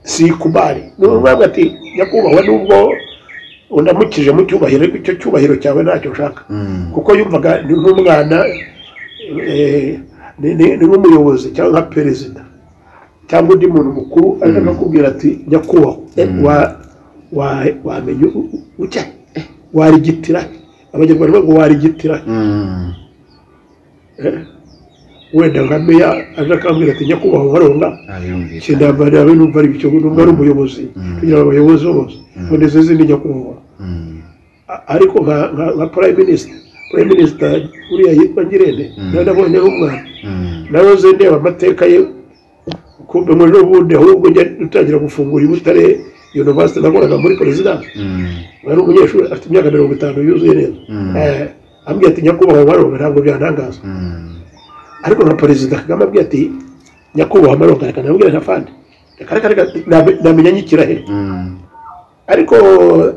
sikubali numwambwa ati nyakubahwa nubwo undamukije mu cyubahiro ariko icyo cyubahiro cyawe ntacyo nshaka Mm. kuko yumvaga ni nk'umwana eh, ni- ni ni nk'umuyobozi cyangwa nka perezida cyangwa undi muntu mukuru ariko akakubwira ati nyakubahwa eh, wa- wa- wamenya u- u- utya warigitira abanyarwanda bavuga ngo warigitira Mm. wenda nka meya aje akambwira ati nyakubahwa baronga Ariyumvira. kindabarira be numva ari icyo numva ari umuyobozi kugira ngo abayobozi bose boneze izindi nyakubahwa Mm. A- ariko nka nka nka prime minister prime minister uriya yitwa ngirente nawe nabonye ari umwana Mm. nawe uzi ndeba amateka ye kumbe muri n'ubundi ahubwo njya dutangira gufungura i butare university nakoraga muri perezidansi Mm. wari umunyeshuri afite imyaka mirongo itanu yuzuye neza Mm. Eh, ambwira ati nyakubahwa baronga ntabwo byantangaza Mm. ariko nka perezida kagame abwiye ati nyakubahwa maronga reka nabwire nka fandi reka reka reka nabe- namenya nyikira he Mm. ariko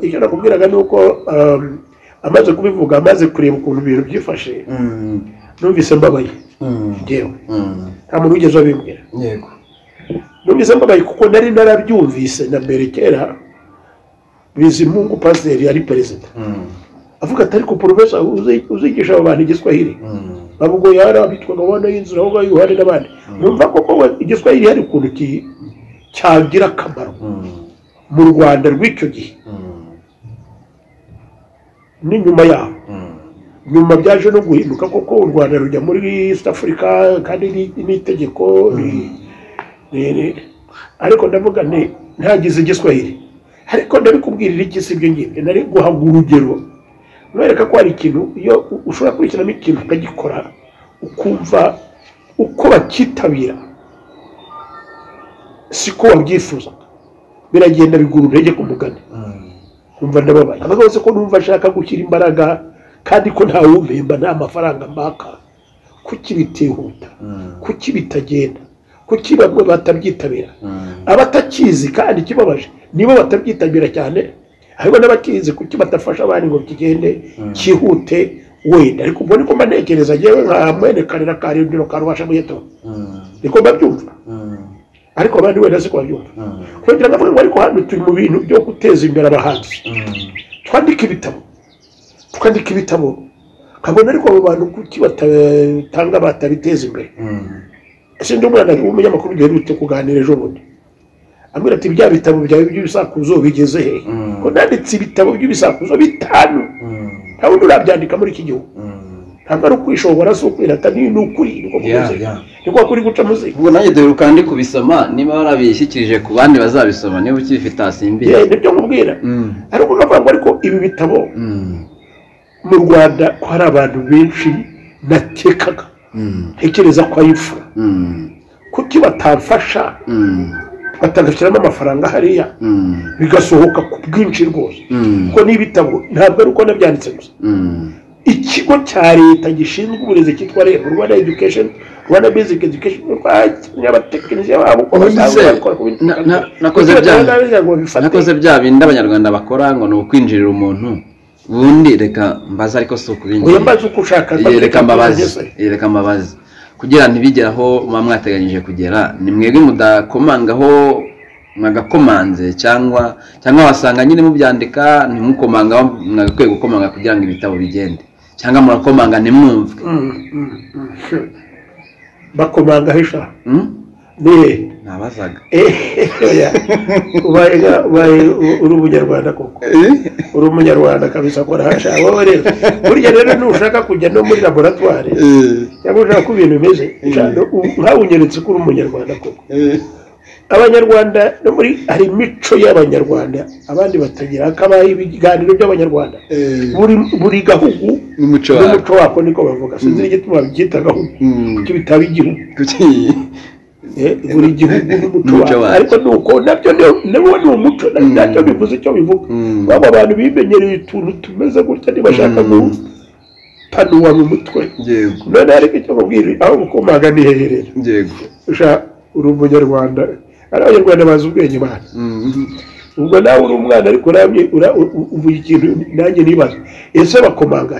icyo nakubwiraga ni uko um, amaze kubivuga amaze kureba ukuntu ibintu byifashe Mm. numvise mbabaye Mm. njyewe Mm. nta muntu wigeze abimbwira Yego. numvise mbabaye kuko nari narabyumvise na mbere kera bizimungu pasiteri yari perezida Mm. avuga ati ariko porofesa uzi- uzigisha aba bantu igiswahili Mm. ntabwo yari abitwa gahunda y'inzira aho ngaho yuhari n'abandi numva koko we igiswahili hari ukuntu ki- cyagira akamaro Mm. mu rwanda rw'icyo gihe Mm. ni nyuma yaho Mm. nyuma byaje no guhinduka koko u rwanda rujya muri east africa kandi ni- n'itegeko ni- ni- ni- ariko ndavuga nti ntagize igiswahili ariko ndabikubwirira iki si ibyo ngibyo nari guhabwa urugero nwereka ko hari ikintu iyo u- ushobora gukurikiramo ikintu ukagikora ukumva uko bacyitabira siko wabyifuzaga biragenda bigura intege ku mugani Mm. kumva ndababaye avuga bose ko numva ashaka gushyira imbaraga kandi ko nta wumpemba nta mafaranga mbaka kuki bitihuta Mm. kuki bitagenda kuki bamwe batabyitabira Mm. abatakizi kandi kibabaje nibo batabyitabira cyane hariho n'abakizi kuki batafasha abandi ngo kigende cyihute wenda ariko ubwo niko mba ntekereza ngewe nka mwene karira ka rindiro karubasha muyeto Mm. niko mbabyumva Mm. ariko abandi wenda siko babyumva Mm. kugira ngo avuge ngo ariko hano turi mu bintu byo guteza imbere abahanzi Mm. twandike ibitabo twandike ibitabo kabona ariko abo bantu kuki batanga batabiteza imbere ese ndi umwana w'umunyamakuru duherutse kuganira ejo bundi ambwira ati bya bitabo byawe by'ibisakuzo bigeze he ko nanditse ibitabo by'ibisakuzo bitanu nta wundi urabyandika muri iki gihugu ntabwo ari ukwishobora si ukwirata ni ni ukuri niko kumeze niko kuri guca muzika ubwo nanjye duheruka ndi kubisoma niba warabishyikirije ku bandi bazabisoma niba ukibifite hasimbiye Eh, nibyo nkubwira ariko ukavuga ngo ariko ibi bitabo mu rwanda ko hari abantu benshi nakekaga ntekereza ko ayifura kuki batamfasha batangashyiramo amafaranga hariya bigasohoka ku bwinshi rwose kuko n'ibitabo ntabwo ari uko nabyanditse gusa ikigo cya leta gishinzwe uburezi cyitwa reb rwanda education rwanda basic education rwakenye abatekinisiye babo uko Ubundi basanzwe se, bakora ku bintu na- na- bitandukanye. nakoze Kuki byanyu. batangabiza ngo babifate? nakoze bya bindi abanyarwanda bakora ngo ni ukwinjirira umuntu ubundi reka mbaze ariko si oya ukubinjira mbaze uko ushaka Iyo reka Ese. mbabazi iyo reka mbabazi kugira ntibigere aho muba mwateganyije kugera ni mwebwe mudakomangaho mwagakomanze cyangwa cyangwa wasanga nyine mubyandika ntimukomanga mwagakwiye gukomanga kugira ngo ibitabo bigende cyangwa murakomanga ntimwumve Mm, mm, mm. bakomanga hesha Hmm? ni nabazaga oya ubaye nga- ubaye u- uri umunyarwanda koko uri umunyarwanda kabisa kora hasha wowe rero burya rero nushaka kujya no muri laboratware cyangwa ushaka ko ibintu bimeze nshaka- u- nkawe unyeretse ko uri umunyarwanda koko abanyarwanda no muri hari imico y'abanyarwanda abandi batagira hakabaho ibiganiro by'abanyarwanda buri buri gahugu n'umuco wawe n'umuco wako niko bavuga sinzi n'igituma babyita gahugu kuko bitaba igihugu kuki Eh, buri gihugu n'umuco Umuco wacyo wacyo. ariko nuko nabyo ni- nabo ni umuco na- ntacyo bivuze icyo bivuga Mm. baba abantu bimenyereye utuntu tumeze gutya ntibashaka gupanura mu mutwe yego none ariko icyo mubwira aho mukomaga ni heherera yego usha uri umunyarwanda ari abanyarwanda bazi ubwenge bana Mm. ubwo nawe uri umwana ariko uramye ura- u- u- uvuga ikintu nanjye nibaza ese bakomanga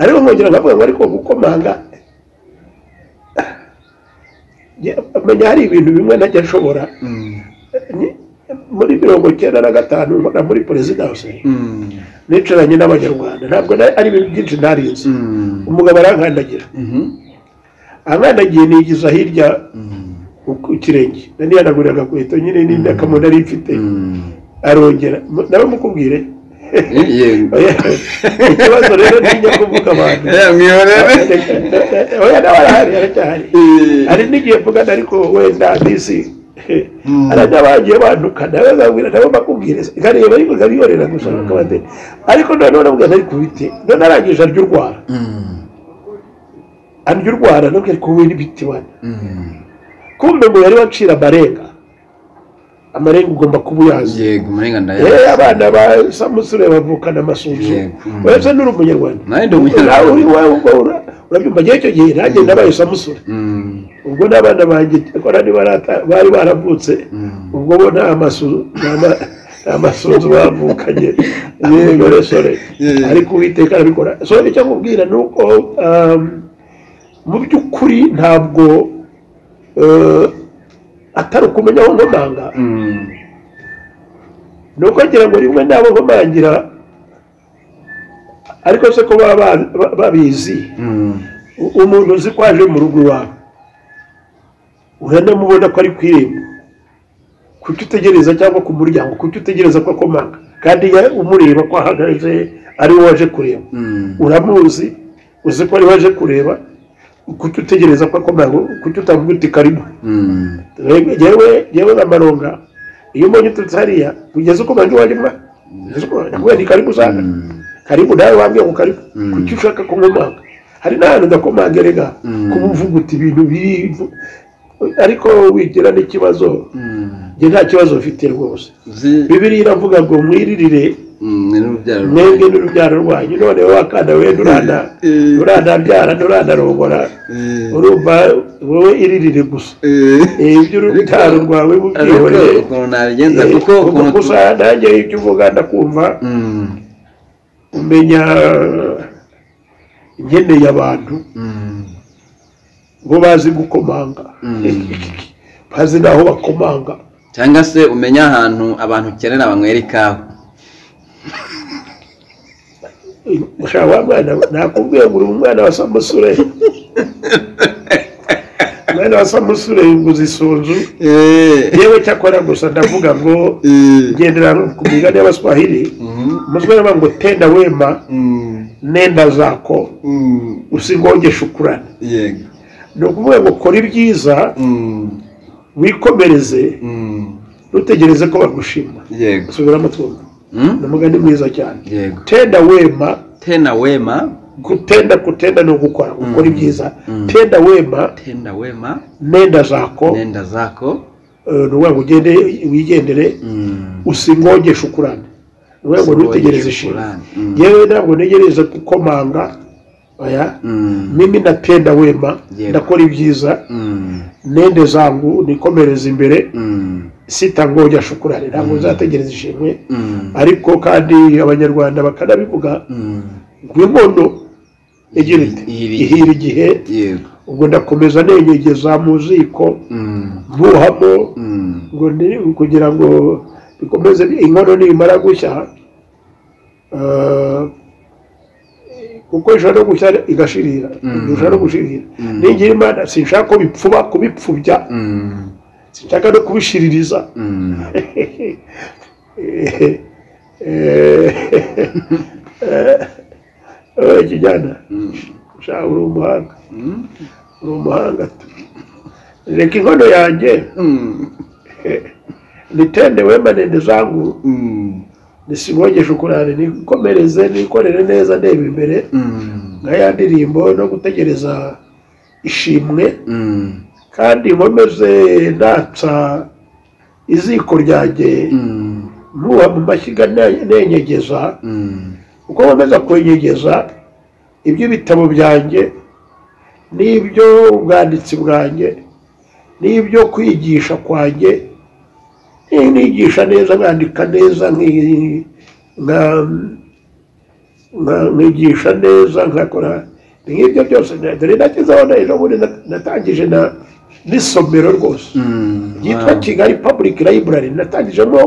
ariko nkongera nkavuga ngo ariko gukomanga njye menya hari ibintu bimwe najya nshobora Mm. Ni- muri mirongo icyenda na gatanu mpaka muri perezidanse Mm. nicaranye n'abanyarwanda ntabwo na- ari ibintu byinshi ntarinzi Mm. umugabo arankandagira Mhm. ankandagiye nigiza hirya ku kirenge nanihanagurira agakweto nyine n'indakamo nari mfite Mm. arongera mu- nawe mukubwire yego Oya, ikibazo rero ntinya kuvuga abantu mwihorere oya nawe arahari aracyahari hari n'igihe mvugana ariko wenda bisi arabagiye banduka nawe babwira nabo bakubwira nkareba ariko nkabihorera gusa akabate ariko noneho nabwira ati, ariko bite none arangije arya urwara arya urwara nabwira ariko wowe n'ibiti bana kumbe ngo yari wacira amarenga amarenga ugomba kuba uyazi yego murenga ndaya Eh, abana ba samusure bavukana amasunzu Yego. Mm. wese ni uri umunyarwanda Nanjye ndi umunyarwanda. Nawe uri iwawe ubwo ura- urabyumva njyewe icyo gihe nanjye nabaye samusure Mm. ubwo n'abana banjye kora bari baravutse Mm. ubwo bo nta masunzu nta masunzu bavukanye n'imigoresore Yeah. ariko uwiteka arabikora so icyo nkubwira ni uko um, mu by'ukuri ntabwo eh, atari ukumenya aho nkomanga Mm. ni uko ngira ngo rimwe nabo nkomangira ariko se ko baba ba- ba- babizi Mm. U- umuntu uzi ko aje mu rugo iwawe uranamubona ko ari ku irembo kuki utegereza cyangwa ku muryango kuki utegereza ko akomanga kandi ya- umureba ko ahagaze ari we waje kureba Mm. uramuzi uzi ko ari we waje kureba kuki utegereza ko akomanga kuki utamubwira uti karibu Mm. yewe yewe na maronga iyo umuntu uturutse hariya ugeze uko banjye wajya mwa ugeze uko nakubwira nti karibu usanga Mm. karibu nawe wambwiye ngo karibu Mm. kuki ushaka kumumanga hari n'ahantu ndakomanga rega Mm. kumuvuga uti ibintu biri ariko wigira n'ikibazo Mm. njye nta kibazo mfite rwose Uzi- bibiriya iravuga ngo mwiririre Mm, ni n'urubyaro mwebwe n'urubyaro rwanyu none wowe akana we nturana Eh. nturanabyara nturanarongora Eh. urumva wowe iririre gusa Eh. Eh, iby'urubyaro rwawe Ariko mubyihoreye ukuntu nabigenza Eh, kuko ukuntu ubwo gusa nanjye ibyo uvuga ndakumva Mm. umenya nkeneye abantu Mm. bo bazi gukomanga Mm. bazi n'aho bakomanga cyangwa se umenya ahantu abantu ukenera banywera ikawa gushaka wa mwana nakubwiye ngo uri umwana wa samusure umwana wa samusure nguze isunzu yewe cyakora gusa ndavuga ngo ngendera ku migani y'abaswahili umutwe baravuga ngo tenda wema nenda zako usingonge shukurana yego ni ukuvuga ngo kora ibyiza Mm, wikomereze mm, ntutegereze ko bagushima yego subiramo twumva Mm? ni umugani mwiza cyane yego tenda wema tena wema kutenda kutenda ni ugukora gukora ibyiza tenda wema tenda wema nenda zako nenda zako eh, ni ukuvuga ngo ugende wigendere Mm. usingongeshe ukurane ni ukuvuga ngo ntutegereze ishima Shukrani. Mm. yewe ntabwo ntegereze gukomanga oya Mm. mimi natenda wema Yego. ndakora ibyiza Mm. nende zangu nikomereza imbere Mm. sitangonya shukurane ntabwo nzategereza ishimwe Mm. ariko kandi abanyarwanda bakanabivuga Mm. ngo inkono igira iti Ihiri. ihira igihe yego ubwo ndakomeza negegeza mu ziko Mm. ntuhamo Mm. ngo ndi kugira ngo bikomeze inkono nimara gushya eh, kuko ishobora no gushya igashirira ishobora no gushirira nigira imana sinshaka ko bipfuba kubipfubya Mm. sinshaka no kubishiririza Mm. Eh, eh, eh, kijana sha uri umuhanga uri umuhanga tu. reka inkono yanjye Mm. nitende wemanende zangu Mm. nisigongeshe ukurane nikomereze nikorere neza ndeba imbere Mm. nka ya ndirimbo no gutegereza ishimwe Mm. kandi nkomeze natsa iziko ryanjye Mm. ntuha mu mashyiga ne- nenyegeza Mm. uko nkomeza kwenyegeza iby'ibitabo byanjye n'ibyo ubwanditsi bwanjye n'ibyo kwigisha kwanjye nigisha neza mwandika neza nki- nka- nka- nkigisha neza nkakora nk'ibyo byose na- dore nagezeho na- ejo bundi na- natangije na- n'isomero rwose Mm. ryitwa Wow. kigali public library natangijemo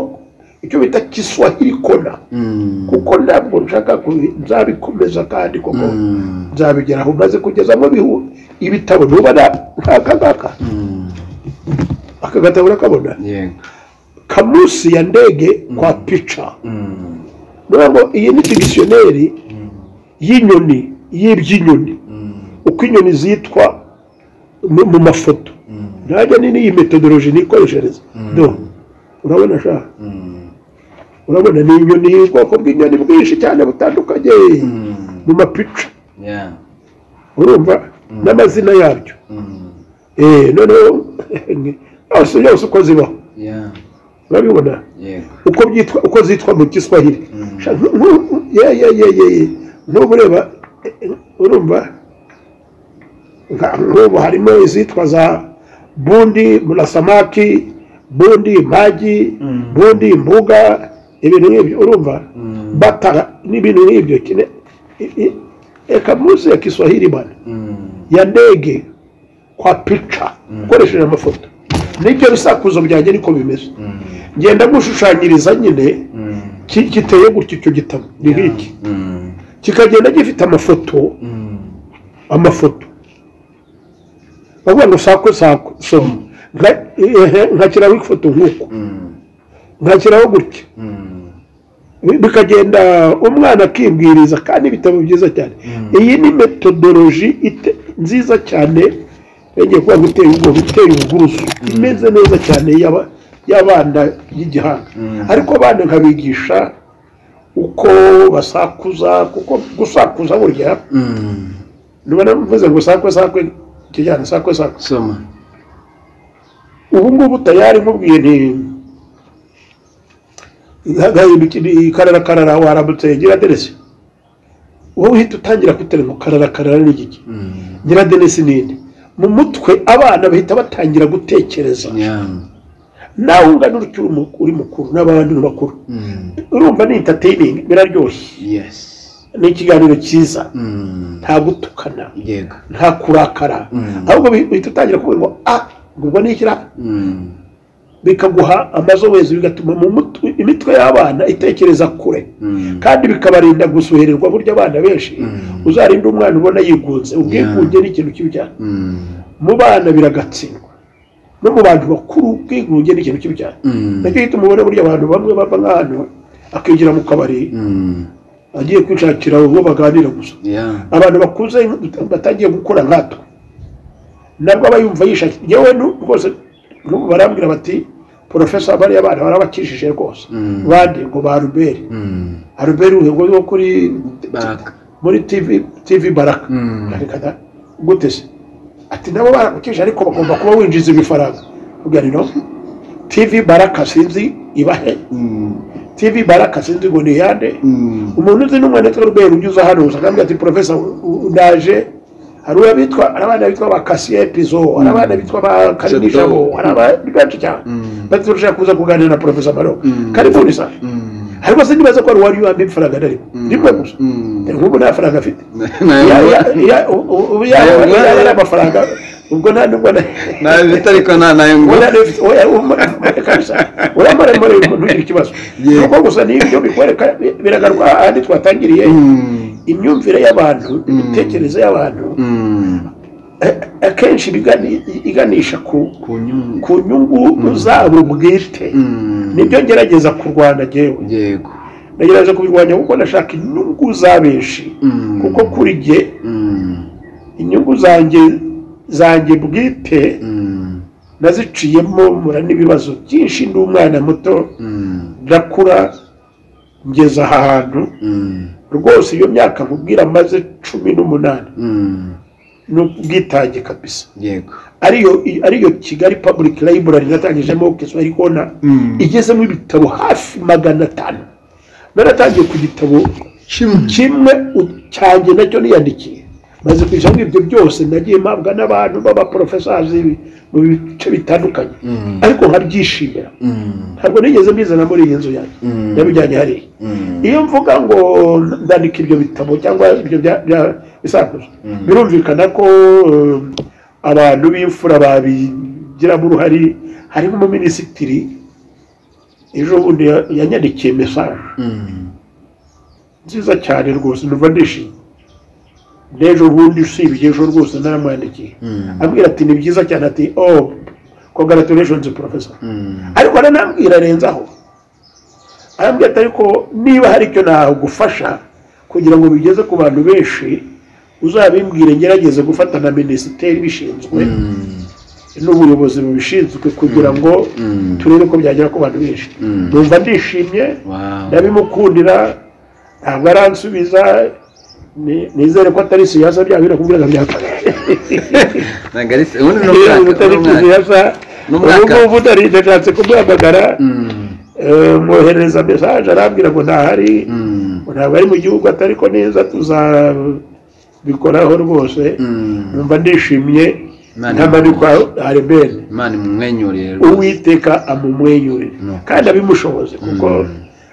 icyo bita kiswahili kona Mm. kuko ntabwo nshaka kubi- nzabikomeza kandi kuko Mm. nzabigeraho maze kugezamo bihu- ibitabo ntuba na- nk'aka ngaka Mm. aka gatabo urakabona yego kamusi ya ndege kwa pica Mm. niyo ngo iyi ni digisiyoneri y'inyoni y'iby'inyoni Mm. uko inyoni zitwa mu mu mafoto Mm. ntajya ni n'iyi metodoloji nikoreshereza no urabona sha Mm. urabona ni inyoni ubwoko bw'inyoni bwinshi cyane butandukanye Mm. mu mapica yeah urumva n'amazina yabyo Mm. Eh, noneho yose yose uko zibaho yeah urabibona yego uko byitwa uko zitwa mu giswahili Mm. Sha- nku- nku- ye ye ye ye ye nkubu ureba eh, eh, urumva nka- nkubu harimo izitwa za bundi murasamaki bundi magi Mm. bundi mbuga ibintu nk'ibyo urumva Mm. batara n'ibintu nk'ibyo kine i- i- eka munsi ya kiswahili bana Mm. ya ndege kwa pica ukoresheje amafoto nibyo bisakuzo byanjye niko bimeze Mm. ngenda gushushanyiriza nyine Mm. ki- giteye gutya icyo gitabo ni nk'iki Mm. kikagenda gifite amafoto Mm. amafoto bavuga ngo sako sako soma Nka- ehe, nkashyiraho ifoto nk'uko Mm. nkashyiraho gutya Mm. Bi- bikagenda umwana akibwiriza kandi ibitabo byiza cyane iyi ni metodoloji ite- nziza cyane yongeye kuba gutera ubwoba itera ubwuzu imeze neza cyane y'aba- y'abana y'igihanga Mm. ariko abana nkabigisha uko basakuza kuko gusakuza burya Mm. niba navuze ngo sakwe sakwe kijyana sakwe sakwe soma ubu ngubu tayari nkubwiye nti gahinduki karara karara waramutse nyiradenesi wowe uhita utangira guterema karara karara ni iki Mm. nyiradenesi ninde mu mutwe abana bahita batangira gutekereza yeah nawe ungana utyo uri mu- uri mukuru n'abandi bakuru Mm. urumva ni entertaining biraryoshye yes ni ikiganiro cyiza Mm. nta gutukana yego nta kurakara Mm. ahubwo bi- uhita utangira kuvuga ngo ah ngubwo ni ikira Mm. bikaguha amazohezi bigatuma mu mutwe imitwe y'abana itekereza kure Mm. kandi bikabarinda gusuhererwa burya abana benshi Mm. uzarinda umwana ubona yigunze ubwigunge ni ikintu kibi cyane Mm. mu bana biragatsindwa no mu bantu bakuru ubwigunge ni ikintu kibi cyane Mm. nacyo gituma ubona burya abantu bamwe bava nk'ahantu akigira mu kabari Mm. agiye kwishakira uwo baganira gusa Yeah. abantu bakuze batangiye gukora nkatwe nabwo aba yumva yishakira yewe nu- rwose n'ubu barambwira bati porofesa bariya bana barabakijije rwose Mm. bande ngo ba ruberi Mm. aruberi uhengo wo kuri Baraka. muri tv tv baraka Mm. reka da gute se ati nabo barakukije ariko bagomba kuba winjiza ibifaranga ubwira no tv baraka sinzi ibahe Mm. tv baraka sinzi ngo ni yande Mm. umuntu uzi n'umwana witwa ruberi unyuze hano usanga ati porofesa ndaje hari uwo bitwa hari abana bitwa ba kasiye pizo hari abana bitwa ba karinijabo hari abandi benshi cyane Mm. bati turashaka kuza kuganira na porofesa maroka Mm. karibuni sa Mm. ariko sinibaza ko hari uwari wambaye ifaranga ntarimo rimwe gusa Mm. nk'ubu nta faranga afite Nawe Ya- ubona? ya- ya- u- u- ubu Nayo yaba ngo- yaba ari amafaranga ubwo nta nubwo na nawe bita ariko nta nayo ngo Oya, ufite- oya, um- kabisa. uramaremare umuntu ugira ikibazo Yego. nuko gusa n'ibyo bikwereka biragaruka ahandi twatangiriye Mm. imyumvire y'abantu imitekerereze y'abantu Mm. eh, akenshi iba igani- iganisha ku- ku nyungu ku nyungu zabo bwite Mm. nibyo ngerageza kurwana jyewe yego nagerageje kubirwanya kuko ndashaka inyungu za benshi Mm. kuko kuri jye Mm. inyungu zanjye zanjye bwite Mm. naziciyemo mura n'ibibazo byinshi ndi umwana muto Mm. ndakura ngeze aha hantu Mm. rwose iyo myaka nkubwira maze cumi n'umunani Mm. ni ubwitange kabisa yego ariyo ariyo kigali public library natangijemo kiswahili kona Mm. igezemo ibitabo hafi magana atanu naratangiye ku gitabo kimwe kimwe u- cyanjye nacyo niyandikiye maze kwishyiramo ibyo byose nagiye mpabwa n'abantu b'abaporofesazi mu bice bitandukanye Mm. ariko nkabyishimira Mm. ntabwo nigeze mbizana muri iyi nzu yanjye Mm. yabijyanye hariya Mm. iyo mvuga ngo ndandika ibyo bitabo cyangwa ibyo bya- bya- bisakuzo birumvikana ko eh, abantu b'imfura babigiramo uruhare harimo umuminisitiri ejo bundi ya- yanyandikiye mesaje Mm. nziza cyane rwose numva ndishimye n'ejo bundi usibye ejo rwose naramwandikiye Mm. ambwira ati ni byiza cyane ati oh congratulations professor Mm. ariko aranambwira arenzaho arambwira ati ariko niba hari icyo nagufasha kugira ngo bigeze ku bantu benshi uzabimbwire ngerageze gufata na minisiteri ibishinzwe Mm. n'ubuyobozi bubishinzwe kugira ngo Mm. turebe ko byagera ku bantu benshi Mm. numva ndishimye Wow. ndabimukundira ntabwo aransubiza ni- nizere ko atari siyaza bya bintu nakubwiraga byakora ntabwo ari se ubundi ni iyo umwaka utari ni umwaka. siyaza Ni ubu umwaka. ngubu utari ndashatse kumuhamagara Mm. Eh, mwoherereza mesaje arambwira ngo ntahari Mm. ngo ntabwo ari mu gihugu atari ko neza tuzabikoraho rwose Mm. numva ndishimye Imana ntamanikwa aremene imana imumwenyurire rwose. uwiteka amumwenyurire No. kandi abibushoboze kuko Mm.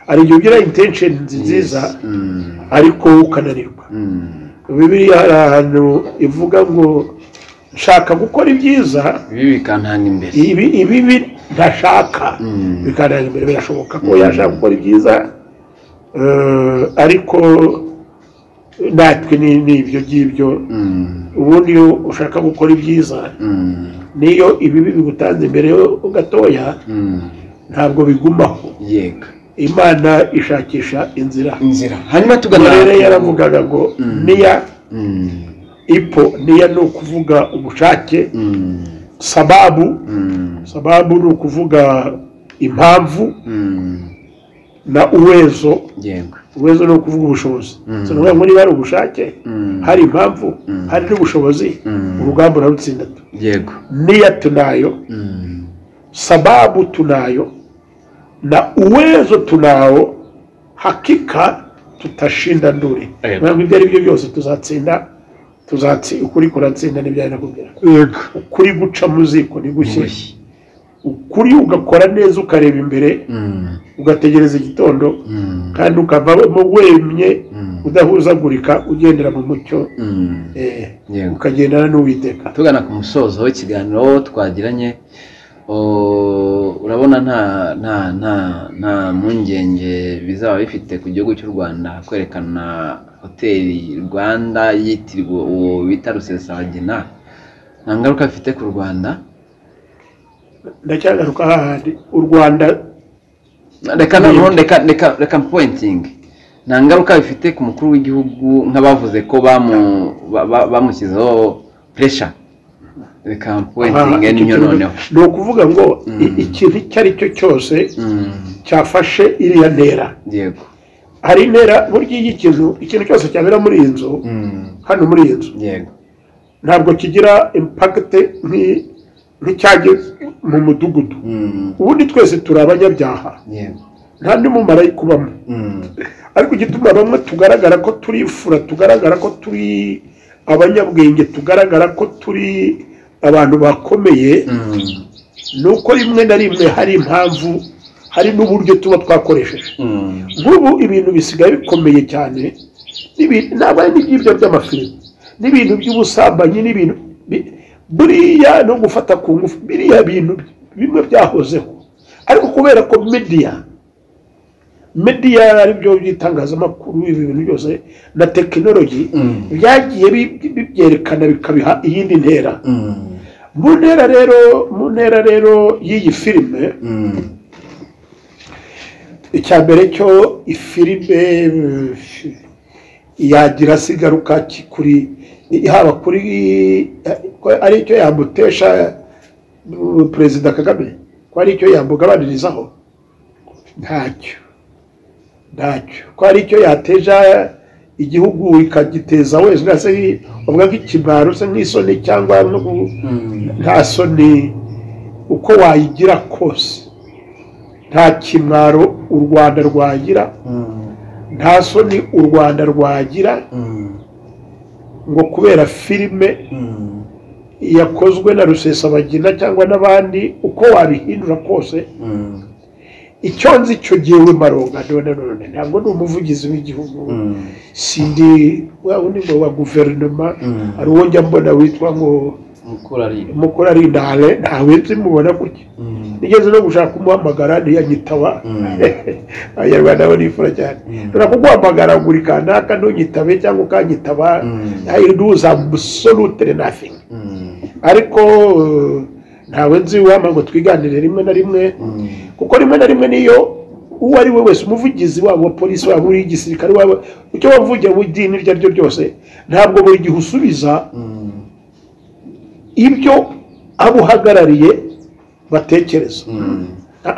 hari igihe ugira intention nziza Mm. ariko ukananirwa Mm. bibiriya hari ahantu ivuga ngo nshaka gukora ibyiza ibi bikantanga imbere ibi ibibi ntashaka Mm. bikananira imbere birashoboka ko yashaka gukora ibyiza eh, ariko natwe ni ni ibyo ngibyo Mm. ubundi iyo ushaka gukora ibyiza Mm. n'iyo ibibi bigutanze imbere ho gatoya Mm. ntabwo bigumaho yego imana ishakisha inzira inzira hanyuma tugana murere yaravugaga ngo niya Mm. ipo niya ni ukuvuga ubushake Mm. sababu Mm. sababu ni ukuvuga impamvu Mm. na uwezo yego uwezo ni ukuvuga ubushobozi so ni ukuvuga ngo niba hari ubushake hari impamvu hari n'ubushobozi urugamba urarutsinda tu yego niya tunayo Mm. sababu tunayo na uwezo tunao hakika tutashinda ndure Yego. ntabwo ibyo ari byo byose tuzatsinda tuzatsi ukuri kuratsinda n'ibyo ari nakubwira yego ukuri guca mu ziko ni gushye Gushye. ukuri ugakora neza ukareba imbere Mm. ugategereza igitondo Mm. kandi ukavamo wemye Mm. udahuzagurika ugendera mu mucyo Mm. eh, yego ukagendana n'uwiteka tugana ku musozo w'ikiganiro twagiranye Oh, urabona nta nta nta nta mpungenge bizaba bifite ku gihugu cy'u Rwanda kwerekana hoteli Rwanda yitiriwe uwo bita Rusesabagina nta ngaruka bifite ku Rwanda ndacyagaruka hahandi u rwanda reka noneho reka reka reka mpointingi nta ngaruka bifite ku mukuru w'igihugu nk'abavuze ko bamu ba- ba- bamushyizeho puresha reka mpointingi aha, icyo niyo kintu noneho ni ukuvuga ngo i- ikintu icyo ari cyo cyose Mm, cyafashe iriya ntera yego hari intera burya iyo ikintu ikintu cyose cyabera muri iyi nzu Mm, hano muri iyi nzu yego ntabwo kigira impagite nk'i- nk'icyagiye mu mudugudu Mm, ubundi twese turi abanyabyaha yego nta n'umumaro mumarayika ubamo Mm, ariko igituma bamwe tugaragara ko turi imfura tugaragara ko turi abanyabwenge tugaragara ko turi abantu bakomeye mm, ni uko rimwe na rimwe hari impamvu hari n'uburyo tuba twakoresheje mm, nk'ubu ibintu bisigaye bikomeye cyane n'ibi- ntabwo ari n'iby'ibyo by'amafilime n'ibintu by'ubusambanyi n'ibintu bi- buriya no gufata ku ngufu biriya bintu bimwe byahozeho ariko kubera ko mediya mediya ari byo by'itangazamakuru ibi bintu byose na tekinoloji Mm. byagiye bi- bi- bibyerekana bikabiha iyindi ntera mm, mu ntera rero mu ntera rero y'iyi filime mm, icya mbere cyo ifilime eh, yagira se ingaruka ki- kuri haba kuri ko ari icyo yamutesha eh, perezida kagame ko ari icyo yamugabanirizaho ntacyo ntacyo ko ari icyo yateja igihugu ikagiteza wese nka se ubwo nk'ikimaro se nk'isoni cyangwa no ku- mm, nta soni uko wayigira kose nta kimwaro u rwanda rwagira mm, nta soni u rwanda rwagira mm, ngo kubera filime mm, yakozwe na rusesabagina cyangwa n'abandi uko wabihindura kose mm, icyo nzi cyo giwe maronga none none ntabwo ndi umuvugizi w'igihugu mm, sindi wa wundi ngo wa guverinoma Mm. hari uwo njya mbona witwa ngo mukura ari- mukuru ari ndahare ntawe nzimubona gutya mm, nigeze no gushaka kumuhamagara ntiyanyitaba Mm. abanyarwanda bo nifura cyane Mm. dore kuguhamagara buri kanaka ntugitabe cyangwa ukanyitaba Mm. iduza absolute nothing mm, ariko eh, ntawe nzi wama ngo twiganire rimwe na rimwe mm, kuko rimwe na rimwe niyo uwo ari we wese umuvugizi wabo wa polisi wabo w'igisirikare wabo icyo wavugiye mu idini iryo ari ryo ryose ntabwo buri gihe usubiza mm, ibyo abo uhagarariye batekereza mm, Ah,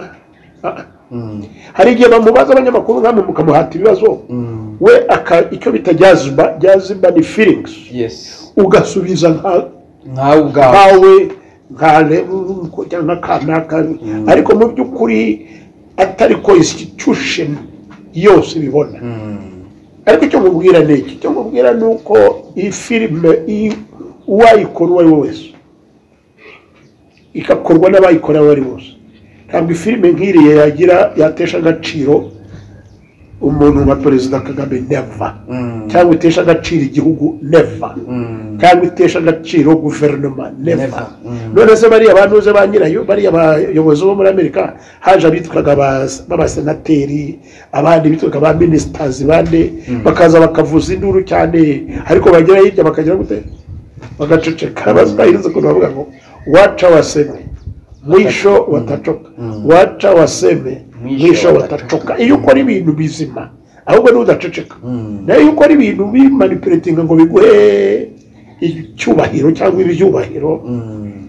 ah. mm, hari igihe bamubaza abanyamakuru nkamwe mukamuhata ibibazo mm. we aka- icyo bita jazba jazba ni feelings yes ugasubiza nka- nkawe ubwawe nkawe nkale cyangwa kanaka ariko mu by'ukuri atari ko institution yose ibibona Mm, ariko icyo mubwira ni iki icyo mubwira ni uko iyi filime iyi- uwayikora uwo ari we wese igakorwa n'abayikora abo ari bose ntabwo ifilime nk'iriya yagira yatesha agaciro umuntu nka perezida kagame neva mm, cyangwa itesha agaciro igihugu neva mm, cyangwa itesha agaciro guverinoma neva Never. Mm. none se bariya ba ntuze ba nyirayo bariya bayobozi bo muri amerika haje abitwaga ba- b'abasenateri abandi bitwaga ba minisitazi bande bakaza bakavuza induru cyane ariko bagera hirya bakagira gute bagaceceka bazahiriza ukuntu bavuga ngo waca waseme mwisho watacoka waca waseme mwisho watacoka iyo ukora ibintu bizima ahubwo n'udaceceka Mm. nayo yuko ari ibintu bimanipulatinga ngo biguhe icyubahiro cyangwa ibyubahiro mm,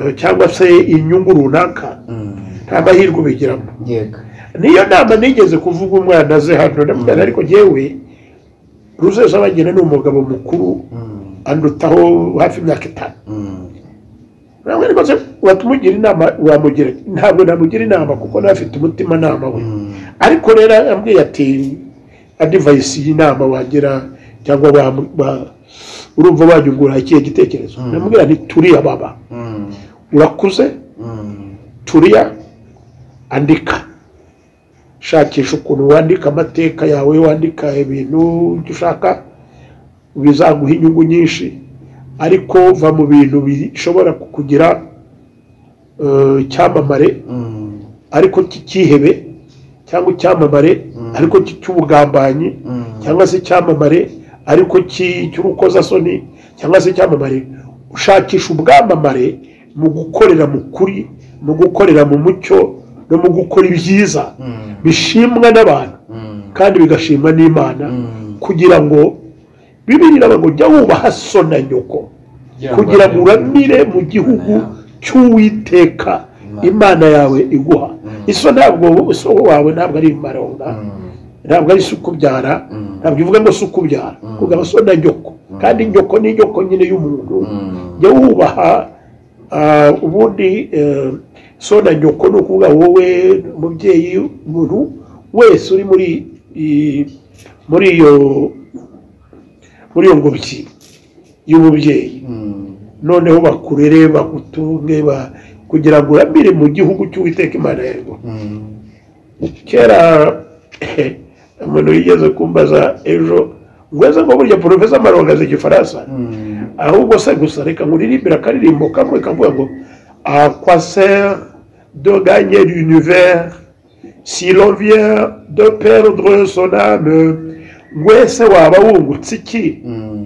eh, cyangwa se inyungu runaka mm. nta mahirwe ubigiramo yego niyo nama nigeze kuvuga umwana aze hano ndamubwira ariko njyewe ruzezabagina ni umugabo mukuru Mm, andutaho hafi imyaka itanu mm, namwe rwose watumugira inama wamugira ntabwo namugira inama kuko nawe afite umutimanama we mm, ariko rero yambwiye ati adivayisi y'inama wagira cyangwa wa- wa- urumva wanyungura ikihe gitekerezo namubwira nti turiya baba mm, urakuze mm, turiya andika shakisha ukuntu wandika amateka yawe wandika ibintu icyo ushaka bizaguha inyungu nyinshi ariko va mu bintu bishobora kukugira eh, icyamamare Mm, ariko cy'ikihebe cyangwa icyamamare Mm. ariko cy- cy'ubugambanyi mm, cyangwa se icyamamare ariko cy- cy'urukozasoni cyangwa se icyamamare ushakisha ubwamamare mu gukorera mu kuri mu gukorera mu mucyo no mu gukora ibyiza mm, bishimwa n'abantu mm, kandi bigashimwa n'imana mm. kugira ngo bibiri ngo jya wubaha so na nyoko kugira ngo uramire mu gihugu cy'uwiteka imana yawe iguha Mm. iso ntabwo isoko wawe ntabwo ari imaronga Mm, ntabwo ari isuku ubyara mm, ntabwo ivuga ngo si ukubyara Mm. kuko aba so na nyoko kandi nyoko ni nyoko nyine y'umuntu mm, jya wubaha ah, ubundi eh, so na nyoko ni ukuvuga wowe umubyeyi umuntu wese uri muri i- muri iyo muri iyo ngobyi y'umubyeyi mm. noneho bakurere bagutunge ba- kugira ngo uramire mu gihugu cy'uwiteka imana yawe Mm, kera umuntu yigeze kumbaza ejo ngweze ngo burya porofesa maronga azi igifaransa mm, ahubwo se gusa reka nkuririmbire akaririmbo kamwe kavuga ngo aquaser de gagne l'univers si l'on vient de perdre son âme ngwese waba wungutse iki mm,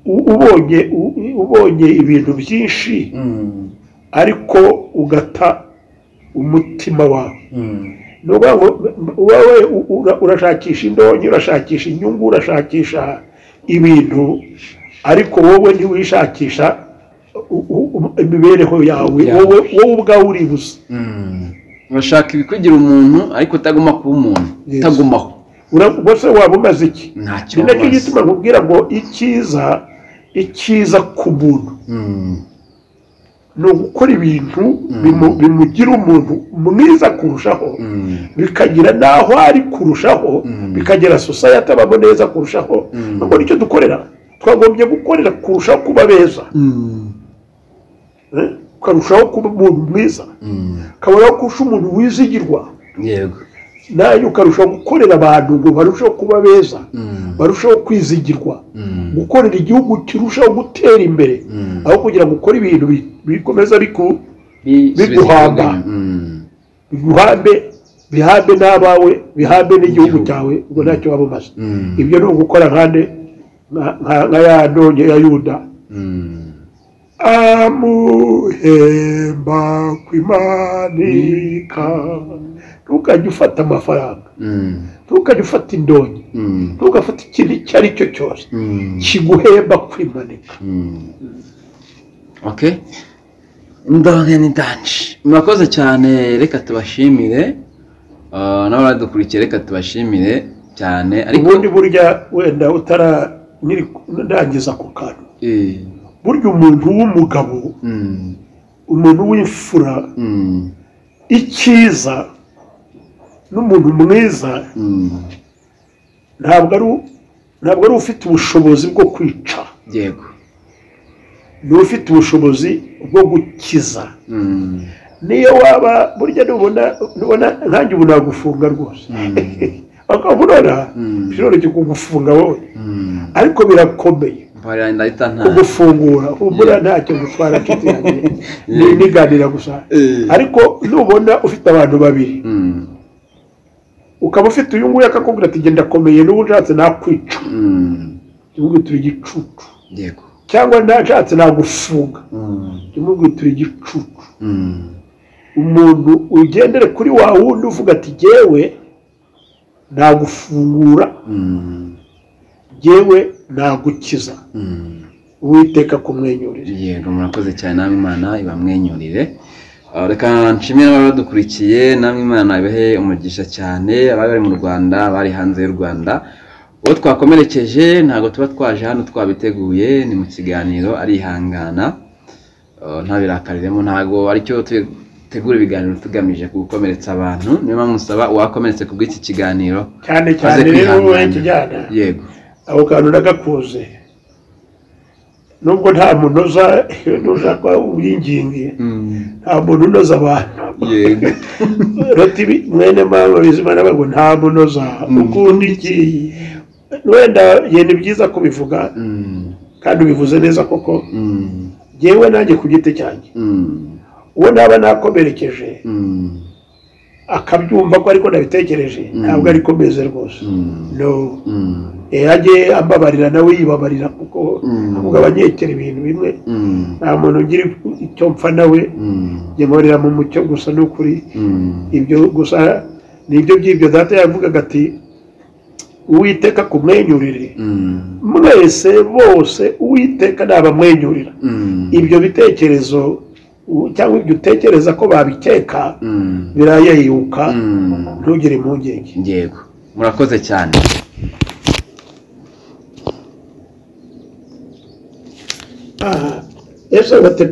U- ubonye u- ubonye ibintu byinshi mm, ariko ugata umutima wawe mm, ni ukuvuga ngo wowe u- ura- urashakisha indonke urashakisha inyungu urashakisha ibintu ariko wowe ntiwishakisha u- u- u- imibereho yawe Yawe. wowe wowe ubwawe uri busa mm. urashaka ibikwigira umuntu ariko utaguma kuba umuntu Yes. utagumaho Ura- ubwo se waba umaze iki ntacyo ni nacyo wabaza. gituma nkubwira ngo icyiza icyiza ku muntu Mm, ni ugukora ibintu bimu- bimugira umuntu mwiza kurushaho mm, bikagira n'aho ari kurushaho Mm. bikagira sosayete abamo neza kurushaho Mm. ubwo nicyo dukorera twagombye gukorera kurushaho kuba beza mm, eh, ukarushaho kuba umuntu mwiza mm. ukabonaho kurusha umuntu wizigirwa yego nawe ukarushaho gukorera abantu ngo barusheho kuba beza Mm, barushaho kwizigirwa mm, gukorera igihugu kirushaho gutera imbere Mm. aho kugira ngo ukore ibintu bi- bikomeza biku biguhamba mm, biguhambe bihambe n'abawe bihambe n'igihugu Igihugu. cyawe ubwo ntacyo waba umaze mm, ibyo ni ugukora nkande nka- nka nka ya ndonke ya yuda mm. amuhemba kwimanika ntukajye ufata amafaranga Mm, ntukajye ufata indonke mm, ntugafate ikintu icyo ari cyo cyose mm, kiguhemba kwimanika mm. okay ndonke ni danje murakoze cyane reka tubashimire Ah, nawe uradukurikiye reka tubashimire cyane ariko ubundi burya wenda utara nyiri- ndangiza ako kantu Eh, burya umuntu w'umugabo mm, umuntu w'imfura mm, icyiza n'umuntu mwiza mm. ntabwo ari u- ntabwo ari ufite ubushobozi bwo kwica yego ni ufite ubushobozi bwo gukiza Mm, niyo waba burya nubona nubona nkanjye ubu nagufunga rwose bakabunona Mm. biroroshye kugufunga wowe mm. ariko birakomeye Mbarira ndahita nta kugufungura humura ntacyo gutwara nshuti yanjye Ni- niganira gusa Eh. ariko nubona ufite abantu babiri Mm, ukaba ufite uyu nguyu akakubwira ati genda akomeye n'ubu nshatse nakwica mm, jya igicucu yego cyangwa ntashatse nagufunga Mm, tumubwitura igicucu mm, umuntu ugendere kuri wa wundi uvuga ati jyewe ntagufungura mm, jyewe ntagukiza mm. uwiteka kumwenyurira yego murakoze cyane namwe imana ibamwenyurire Ah, reka nshimire n'abari badukurikiye namwe imana ibahe umugisha cyane abari bari mu rwanda abari hanze y'u rwanda uwo twakomerekeje ntabwo tuba twaje hano twabiteguye ni mu kiganiro arihangana Ah, ntabirakariremo ntabwo aricyo tegura ibiganiro tugamije gukomeretsa abantu niyo mpamvu musaba uwakomeretse ku bw'iki kiganiro cyane cyane aze rero wowe kwihangana kijyana yego ako kantu nagakuze nubwo nta muntu uza ntushaka ubwingingi nta muntu unoza abantu yego roti bi- mwene mama bizimana bago nta muntu uza ukundi iki wenda ye ni byiza kubivuga Mm, kandi ubivuze neza koko mm, jyewe nanjye ku giti cyanjye mm, uwo naba nakomerekeje Mm. akabyumva ko ariko nabitekereje ntabwo ari komeze rwose Mm. no Mm. Eh, ajye ambabarira nawe yibabarira kuko Mm. avuga abanyerekera ibintu bimwe Mm. nta muntu ugira icyo mpfa nawe Mm. njye nkorera mu mucyo gusa n'ukuri Mm. ibyo gusa nibyo by'ibyo data yavugaga ati uwiteka kumwenyurire Mm. mwese bose uwiteka nabamwenyurira Mm. ibyo bitekerezo u- cyangwa ibyo utekereza ko babikeka Mm. birayayuka Mm. ntugire impungenge yego murakoze cyane Ah, ese bate